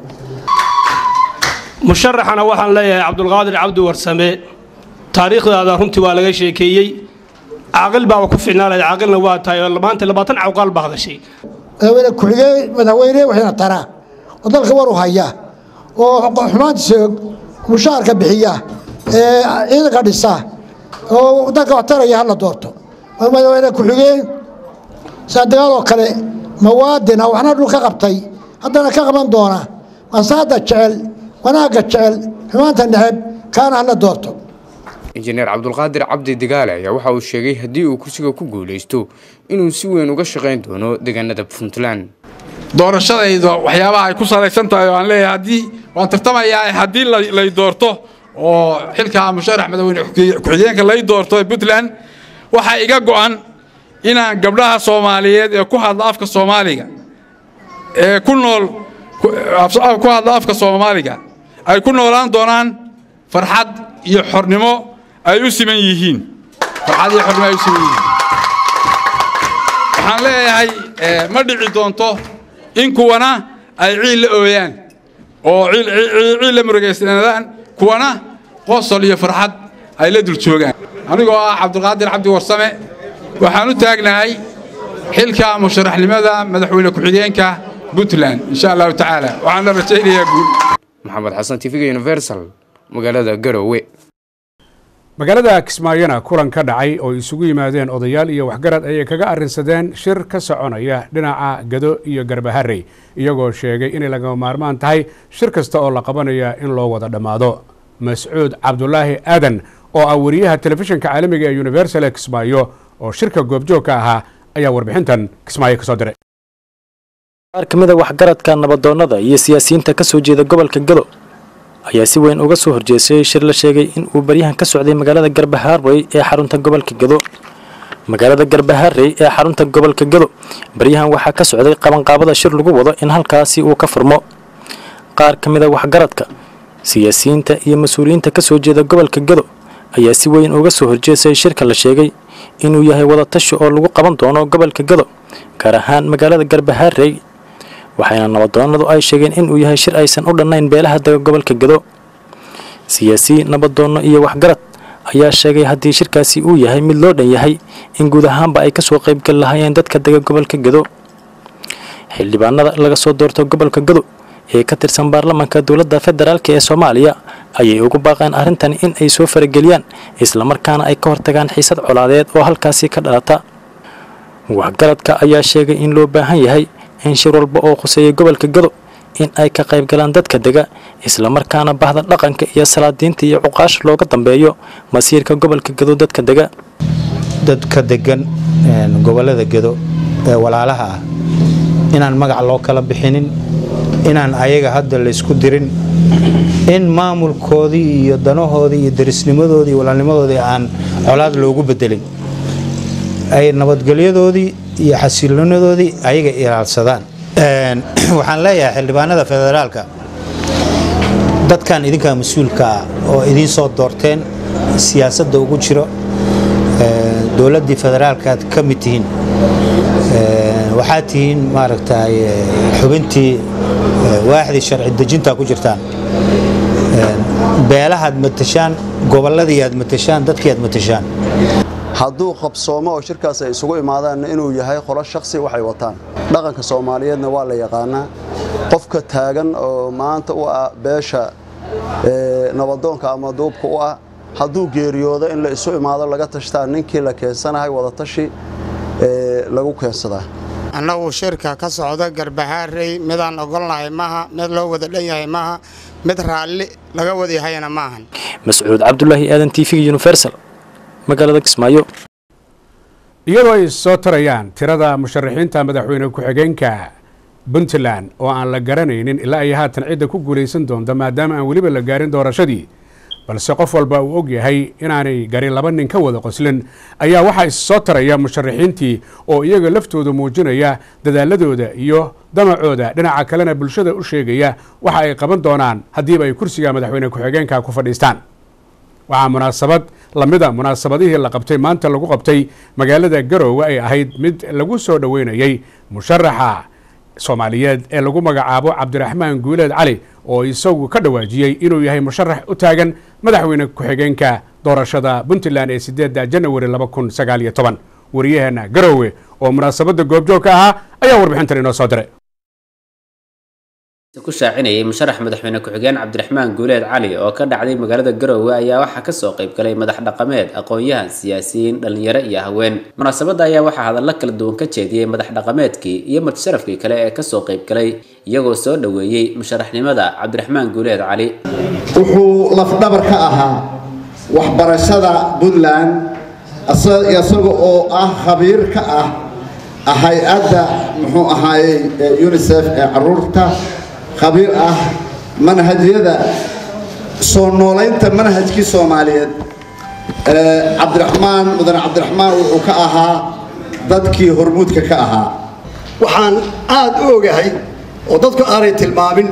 musharaxana waxaan leeyahay cabdulqaadir cabdi warsame taariikhdaada runtii waa laga sheekeeyey caaqil baaba ku ficnaanaya caaqilna waa tahay oo maanta labaatan cawqaal baa hadashay madaxweyne ku-xigeen madaxweyne waxayna taraa oo dalka war u haya oo xumaantiisa og mushaharka bixiya ee ciidanka dhisa oo dalka wax taraya hala doorto madaxweyne ku-xigeen saadagaal oo kale mawaadina waxna dhul ka qabtay haddana ka qaban doona masaada jecel wanaagga jecel xumaanta neceb kaana hala doorto injineer cabdulqaadir cabdi digaale ayaa waxa uu sheegay haddii uu kursiga ku guulaysto inuu si weyn uga shaqayn doono deegaanada puntland doorashadayda waxyaabaha ay ku salaysan tahay oo aan leeyahay haddii waan tartamayaa haddii lay doorto oo xilka musharax madaxweyne ku-xigeenka lay doorto ee puntland waxaa iga go'an inaan gabdhaha soomaaliyeed ee ku hadla afka soomaaliga ee ku nool ku hadla afka soomaaliga ay ku noolaan doonaan farxad iyo xornimo ay u siman yihiin farxad iyo xornimo ay u siman yihiin waxaan leeyahay ma dhici doonto in kuwana ay ciil la ooyaan oo ciil la murugaysanaadaan kuwana qosol iyo farxad ay la dul joogaan anigoo ah cabdulqaadir cabdi warsame waxaan u taagnahay xilka musharaxnimada madaxweyne ku-xigeenka puntland insha allahu tacaala waxaan la rajaynayaa guul maxamed xasan tv universal magaalada garowe magaalada kismaayona kulan ka dhacay oo isugu yimaadeen odayaal iyo waxgarad ayay kaga arrinsadeen shir ka soconaya dhinaca gado iyo garbaharey iyagoo sheegay inay lagama maarmaan tahay shir kasta oo la qabanaya in loo wada dhammaado mascuud cabdulaahi aadan oo ah wariyaha telefishinka caalamiga ee universal ee kismaayo oo shirka goobjoogka ahaa ayaa warbixintan kismaayo ka soo diray qaar ka mid a waxgaradka nabadoonnada iyo siyaasiyiinta ka soo jeeda gobolka gado ayaa si weyn uga soo horjeestay shir la sheegay in uu baryahan ka socday magaalada garbaharey ee xarunta gobolka gado magaalada garbaharey ee xarunta gobolka gado baryahan waxaa ka socday qabanqaabada shir lagu wado in halkaasi uu ka furmo qaar ka mid a waxgaradka siyaasiyiinta iyo mas-uuliyiinta ka soo jeeda gobolka gado ayaa si weyn uga soo horjeestay shirka la sheegay inuu yahay wadatashi oo lagu qaban doono gobolka gado gaar ahaan magaalada garbaharey waxayna nabadoonnadu ay sheegeen inuu yahay shir aysan u dhannayn beelaha dega gobolka gado siyaasiyiin nabadoonno iyo waxgarad ayaa sheegay haddii shirkaasi uu yahay mid loo dhan yahay in guud ahaanba ay kasoo qaybgali lahaayeen dadka dega gobolka gado xildhibaanada laga soo doorto gobolka gado ee ka tirsan baarlamaanka dowladda federaalk ee soomaaliya ayay ugu baaqeen arrintan in ay soo farageliyaan islamarkaana ay ka hortagaan xiisad colaadeed oo halkaasi ka dhalata waxgaradka ayaa sheegay in loo baahan yahay in shir walba oo khuseeya gobolka gado in ay ka qayb galaan dadka dega islamarkaana bahda dhaqanka iyo salaadiinta iyo cuqaasha looga dambeeyo masiirka gobolka gado dadka dega dadka degan gobolada gado ee walaalaha ah inaan magac loo kala bixinin inaan ayaga hadda laysku dirin in maamulkoodii iyo danahoodii iyo darisnimadoodii iyo walaalnimadoodii aan colaad loogu bedelin ay nabadgelyadoodii iyo xasilonadoodii ayaga ilaalsadaan waxaan leeyahay xildhibaanada federaalka dadkan idinkaa mas-uulka ah oo idiin soo doorteen siyaasadda ugu jiro dowladdii federaalkaad ka mid tihiin waxaad tihiin maaragtay xubintii waaxdii sharci dejinta ku jirtaan beelahaad matashaan gobolladii aad matashaan dadkii aad matashaan hadduu qabsoomo oo shirkaas ay isugu imaadaanna inuu yahay qolo shakhsi waxay wataan dhaqanka soomaaliyeedna waa la yaqaanaa qofka taagan oo maanta u ah beesha nabadoonka ama duubka u ah hadduu geeriyoodo in la isu imaado laga tashtaa ninkii la keensanahay wadatashi lagu keensadaa annagu shirka ka socda garbahaarey midaan ogolnahay maaha mid loo wada dhan yahay maaha mid raalli laga wadayahayna maahan mascuud cabdulaahi aadan t v universal magaalada kismaayo iyadoo ay soo tarayaan tirada musharaxiinta madaxweyne ku-xigeenka puntland oo aan la garanaynin ilaa ay haatan cidda ku guulaysan doonta maadaama aan weliba la gaarin doorashadii balse qof walba uu og yahay inaanay garin laba nin ka wada qoslin ayaa waxaa issoo taraya musharaxiintii oo iyaga laftooda muujinaya dadaaladooda iyo damacooda dhinaca kalena bulshada u sheegaya waxa ay qaban doonaan haddiiba ay kursiga madaxweyne ku-xigeenka ku fadhiistaan waxaa munaasabad lamida munaasabadihii la qabtay maanta lagu qabtay magaalada garoowe ay ahayd mid lagu soo dhoweynayey musharaxa soomaaliyeed ee lagu magacaabo cabdiraxmaan guuleed cali oo isagu ka dhawaajiyey inuu yahay musharax u taagan madaxweyne ku-xigeenka doorashada puntland ee sideedda janawari laba kun sagaal iyo toban wariyaheenna garoowe oo munaasabadda goobjoog ka ahaa ayaa warbixintan inoo soo diray ku shaacinayay musharax madaxweyne ku-xigeen cabdiraxmaan guuleed cali oo ka dhacday magaalada garoowe ayaa waxaa kasoo qayb galay madax dhaqameed aqoon-yahan siyaasiyiin dhalinyaro iyo haween munaasabadda ayaa waxaa hadallo kala duwan ka jeediyey madax dhaqameedkii iyo mutasharafkii kale ee kasoo qayb galay iyagoo soo dhoweeyey musharaxnimada cabdiraxmaan guuleed cali wuxuu lafdhabar ka ahaa waxbarashada puntland isaga oo ah khabiir ka ah hay-adda muxuu ahaayey unisef ee caruurta khabiir ah manhajyada soo noolaynta manhajkii soomaaliyeed cabdiraxmaan mudane cabdiraxmaan wuxuu ka ahaa dadkii hormuudka ka ahaa waxaan aad u ogahay oo dadku aanay tilmaamin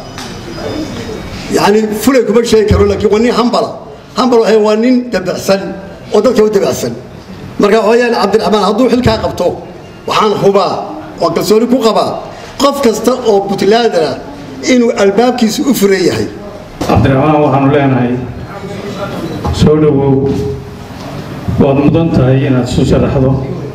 yani fulay kuma sheegi karo laakiin waa nin hambala hambal waxay waa nin dabacsan oo dadka u dabacsan marka waxayaan cabdiraxmaan hadduu xilkaa qabto waxaan hubaa oo kalsooni ku qabaa qof kasta oo puntlandana inuu albaabkiisa u furan yahay cabdiraxmaan waxaanu leenahay soo dhowow waad mudan tahay inaad isu sharaxdo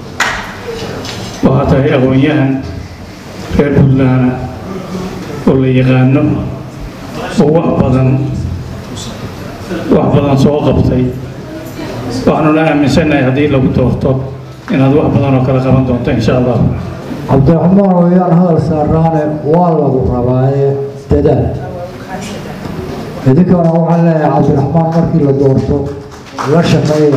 waxaa tahay aqoon-yahan reer puntland oo la yaqaano oo wax badan wax badan soo qabtay waxaanuna aaminsannahay haddii lagu doorto inaad wax badan oo kale qaban doonto insha allah cabdiraxmaan wayaan hadal saaraane waa lagu rabaaye dadaal idinkana waxaan leeyahay cabdiraxmaan markii la doorto la shaqeeya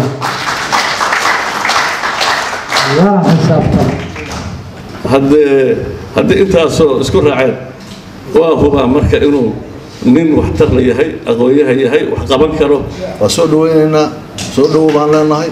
lana xisaabtan haddee haddii intaasoo isku raaceen waa hubaa marka inuu nin waxtar la yahay aqoon-yahan yahay wax qaban karo waa soo dhaweynaynaa soo dhowow baan leenahay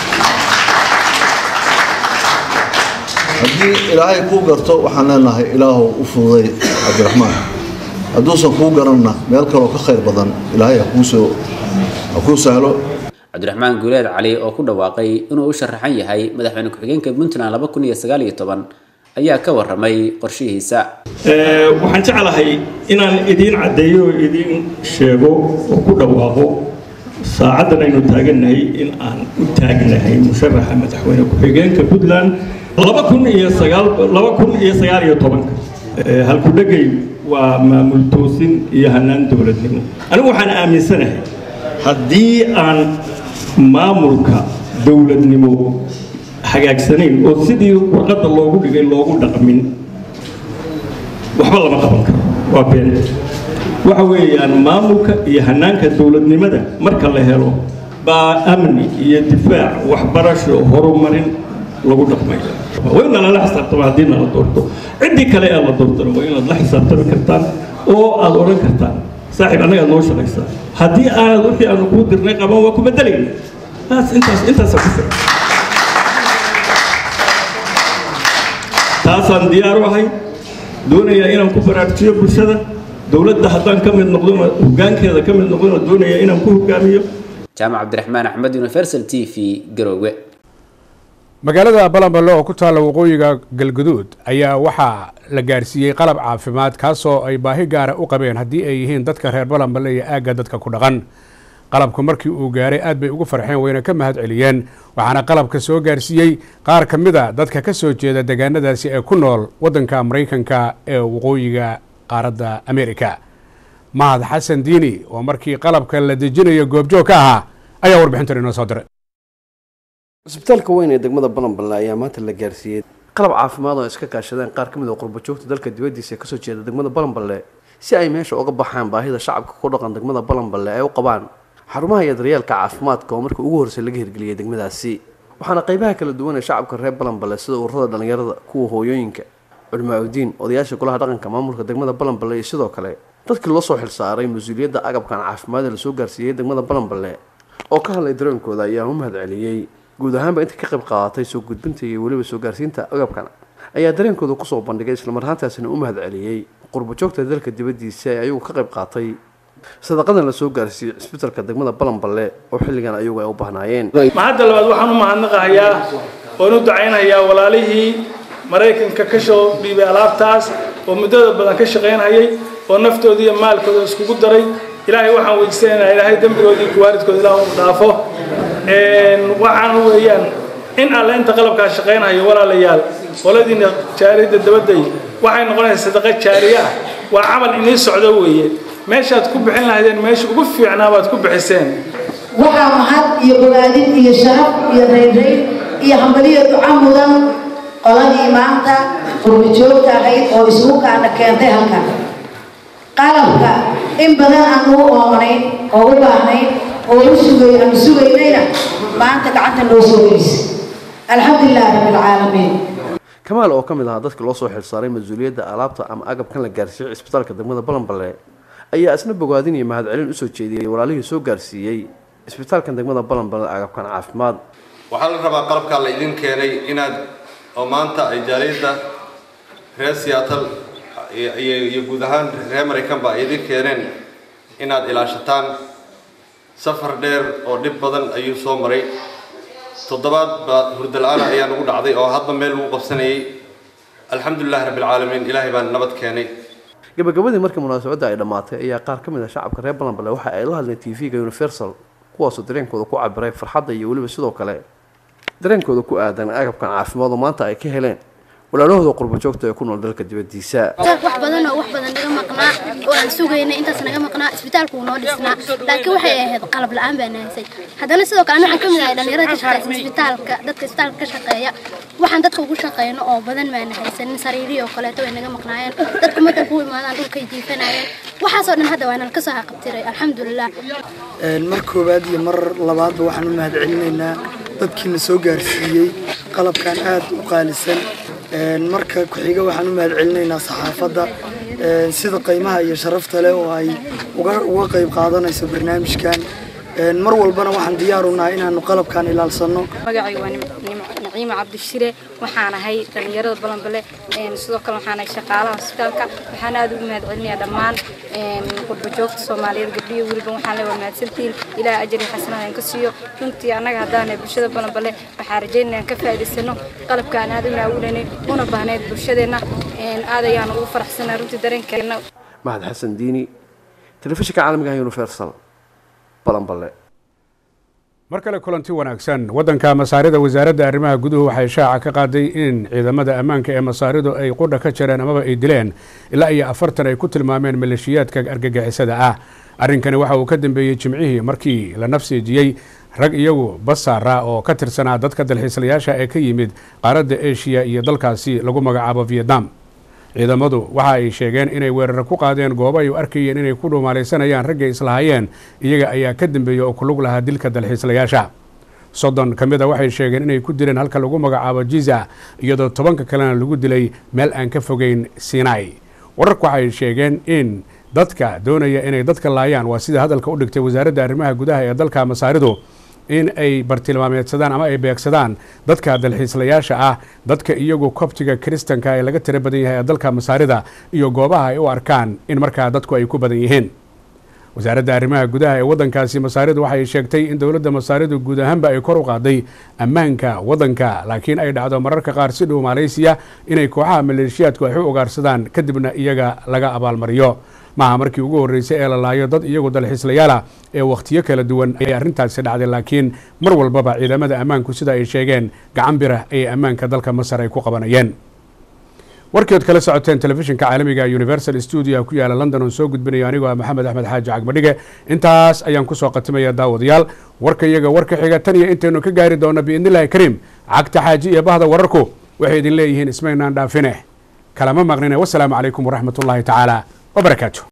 haddii ilaahay kuu garto waxaan leenahay ilaahu u fududay cabdiraxmaan hadduusan kuu garanna meel kaloo ka khayr badan ilaahay hakuusoo ha kuu sahlo cabdiraxmaan guuleed cali oo ku dhawaaqay inuu u sharaxan yahay madaxweyne ku-xigeenka puntland laba kun iyo sagaal iyo toban ayaa ka waramay qorshihiisa waxaan jeclahay inaan idiin caddeeyo oo idiin sheego oo ku dhawaaqo saacaddan aynu taagannahay in aan u taagnahay musharaxa madaxweyne ku-xigeenka puntland laba kun iyo sagaal laba kun iyo sagaal iyo tobanka halkudhegay waa maamul toosin iyo hanaan dowladnimo anigu waxaan aaminsanahay haddii aan maamulka dowladnimo hagaagsanayn oo sidii warqadda loogu dhigay loogu dhaqmin waxba lama qaban karo waa been waxa weeyaan maamulka iyo hanaanka dowladnimada marka la helo baa amni iyo difaac waxbarasho horumarin lagu dhaqmaya waa in lala xisaabtama haddii nala doorto ciddii kale ee la doortana waa inaad la xisaabtami kartaan oo aad odhan kartaan saaxiib annaga noo shaqaysaa haddii aanad wixii aanu kuu dirnay qaban waa ku bedelayna taas intaas intaasa ku filan taasaan diyaar u ahay doonayaa inaan ku baraarjiyo bulshada dowladda haddaan ka mid noqdona hoggaankeeda ka mid noqdona doonaya inaan ku hoggaamiyo jaamac cabdiraxmaan axmed universal t v garoowe magaalada balanballe oo ku taalla waqooyiga galguduud ayaa waxaa la gaarsiiyey qalab caafimaad kaasoo ay baahi gaara u qabeen haddii ay yihiin dadka reer balanballe iyo aagga dadka ku dhaqan qalabku markii uu gaaray aad bay ugu farxeen wayna ka mahad celiyeen waxaana qalabka soo gaarsiiyey qaar ka mid a dadka ka soo jeeda deegaanadaasi ee ku nool waddanka maraykanka ee waqooyiga qaaradda amerika mahad xasan diini oo markii qalabka la dejinayo goobjoog ka ahaa ayaa warbixintan inoo soo diray cisbitaalka weyn ee degmada balanballe ayaa maanta la gaarsiiyey qalab caafimaad oo iska kaashadeen qaar ka mid oo qurbajoogta dalka dibaddiisa ee kasoo jeeda degmada balanballe si ay meesha uga baxaan baahida shacabka ku dhaqan degmada balanballe ay u qabaan xarumaha iyo daryeelka caafimaadka oo markii ugu horreysay laga hirgeliyey degmadaasi waxaana qaybaha kala duwan ee shacabka reer balanballe sida ururada dhallinyarada kuwa hooyooyinka culimaauddiin odayaasha golaha dhaqanka maamulka degmada balanballe iyo sidoo kale dadkii loo soo xilsaaray mas-uuliyadda agabkan caafimaad ee lasoo gaarsiiyey degmada balanballe oo ka hadlay dareenkooda ayaa u mahad celiyey guud ahaanba inta ka qayb qaadatay soo gudbinta iyo weliba soo gaarsiinta agabkan ayaa dareenkooda kusoo bandhigay islamar ahaantaasina u mahad celiyey qurbajoogta dalka dibaddiisa ee ayagu ka qayb qaatay sadaqadan la soo gaarsiiyey cisbitaalka degmada balanballe oo xilligan ayagu ay u bahnaayeen mahadda labaad waxaan u mahadnaqahayaa oon u dacaynayaa walaalihii maraykanka ka soo dhiibay alaabtaas oo muddada badan ka shaqaynhayay oo naftooda iyo maalkooda iskugu daray ilaahay waxaan weydiisanaynaa ilaahay dembigoodii kuwaaridkooda ilaah u dhaafo waxaan weeyaan in alle inta qalabkaa shaqaynhayo walaalayaal qoladiina jaariyadda dabadday waxay noqonaysaa sadaqa jaariye ah waa camal inii socdo weeye meeshaad ku bixin lahaydeen meesha ugu fiicnaa baad ku bixiseen waxaa mahad iyo bogaadin iyo sharaf iyo rayrayn iyo hambaliyo duca mudan qoladii maanta qurbajoogta ahayd oo isugu kaana keentay halkan qalabka in badan aan ugu oomanayn oo u baahnayn oo u sugay aanu sugaynayna maanta gacanta noo soo gelisa alxamdulilah rabbilcaalamiin kamaal oo ka mid ahaa dadka loo soo xilsaaray mas-uuliyadda alaabta ama agabkan la gaarsiiyey cisbitaalka degmada balanballe ayaa isna bogaadin iyo mahadcelin usoo jeediyey walaalihii soo gaarsiiyey cisbitaalkan degmada balanballe agabkan caafimaad waxaa la rabaa qalabkaa la idin keenay inaad oo maanta ay jaaliyadda reer siyaatal iyo guud ahaan reer maraykanba ay idin keeneen inaad ilaashataan safar dheer oo dhib badan ayuu soo maray toddobaad baa hurdala-aan ayaa nagu dhacday oo hadba meel lagu qabsanayay alxamdulilahi rabbilcaalamiin ilaahay baan nabad keenay gabagabadii markii munaasabadda ay dhammaatay ayaa qaar ka mid ah shacabka reer balanballe waxa ay la hadleen t v-ga universal kuwaasoo dareenkooda ku cabiray farxadda iyo weliba sidoo kale dareenkooda ku aadan agabkan caafimaad oo maanta ay ka heleen walaalahooda qurbajoogta ee ku nool dalka dibaddiisa wax badan oo wax badan naga maqnaa oo aan sugaynay intaas naga maqnaa isbitaalku wuu noo dhisnaa laakiin waxay ahayd qalab la-aan baan haysay haddana sidoo kale waxaan ka mid ahay dhalinyarada ka shaqeysa isbitaalka dadka isbitaalka ka shaqeeya waxaan dadka ugu shaqeyno oo badan baan haysanin sariirihi oo kaleeto way naga maqnaayeen dadku markay ku imaadaan dhulkay jiifanayeen waxaasoo dhan hadda waa nala kasoo haqabtiray alxamdulilah mar koowaad iyo mar labaadba waxaan u mahad celinaynaa dadkiina soo gaarsiiyey qalabkan aad u qaalisan marka ku-xiga waxaan u mahad celinaynaa saxaafadda sida qiimaha iyo sharafta leh oo ay uga qayb qaadanayso barnaamijkan mar walbana waxaan diyaar u nahay inaanu qalabkan ilaalsanno magacayga waa naciima cabdishire waxaan ahay dhallinyarada balanbale sidoo kale waxaan ahay shaqaalaha hosbitaalka waxaan aad ugu mahad celinayaa dhammaan qurbajoogta soomaaliyeed gabdhiyo weliba waxaan le waa mahadsantihiin ilaah ajari xasanada aan ka siiyo runtii annaga haddaanahay bulshada balanbale waxaan rajaynaya aan ka faa'iidaysano qalabka aan aad u naawulanay una baahnayd bulshadeenna aad ayaan ugu faraxsanaa runtii dareenkeena mahad xasan diini telefishinka caalamiga ah universal balanballe mar kale kulanti wanaagsan waddanka masaarida wasaaradda arrimaha guduhu waxay shaaca ka qaaday in ciidamada ammaanka ee masaaridu ay qudha ka jareen amaba ay dileen ilaa iyo afartan ay ku tilmaameen maleeshiyaadka argagixisada ah arrinkani waxa uu ka dambeeyey jimcihii markii la nafsiijiyey rag iyagu basaara oo ka tirsanaa dadka dalxiislayaasha ee ka yimid qaaradda eshiya iyo dalkaasi lagu magacaabo vietnam ciidamadu waxa ay sheegeen inay weerar ku qaadeen goobo ay u arkayeen inay ku dhuumaalaysanayaan raggay islahaayeen iyaga ayaa ka dambeeyey oo ku lug lahaa dilka dalxiislayaasha soddon ka mid a waxay sheegeen inay ku dileen halka lagu magacaabo jiza iyadoo tobanka kalena lagu dilay meel aan ka fogeyn sinai wararku waxay sheegeen in dadka doonaya inay dadka laayaan waa sida hadalka u dhigtay wasaaradda arrimaha gudaha ee dalka masaaridu in ay bartilmaameedsadaan ama ay beegsadaan dadka dalxiislayaasha ah dadka iyagu kobtiga kiristanka ee laga tira badan yahay ee dalka masaarida iyo goobaha ay u arkaan in markaa dadku ay ku badan yihiin wasaaradda arrimaha gudaha ee waddankaasi masaaridu waxay sheegtay in dowladda masaaridu guud ahaanba ay kor u qaaday ammaanka waddanka laakiin ay dhacdo mararka qaar si dhow maaleysiya inay kooxaha maleeshiyaadku ay u ugaarsadaan kadibna iyaga laga abaalmariyo maaha markii ugu horreysay ee la laayo dad iyagu dalxiislayaala ee wakhtiyo kala duwan ayay arrintaasi dhacday laakiin mar walbaba ciidamada ammaanku sida ay sheegeen gacan birah ayay ammaanka dalka masar ay ku qabanayeen warkeed kala socoteen telefishinka caalamiga universal stuudio ku yaala london oon soo gudbinayo anigoo ah maxamed axmed xaaji cagmadhige intaas ayaan kusoo qatimaya daawadayaal warka iyaga warka xiga tan iyo intaynu ka gaari doono biidnillahi kariim cagta xaaji iyo bahda wararku waxay idin leeyihiin ismaynaan dhaafine kalama maqnine wasalaamu calaykum waraxmat ullaahi tacaala wabarakaatu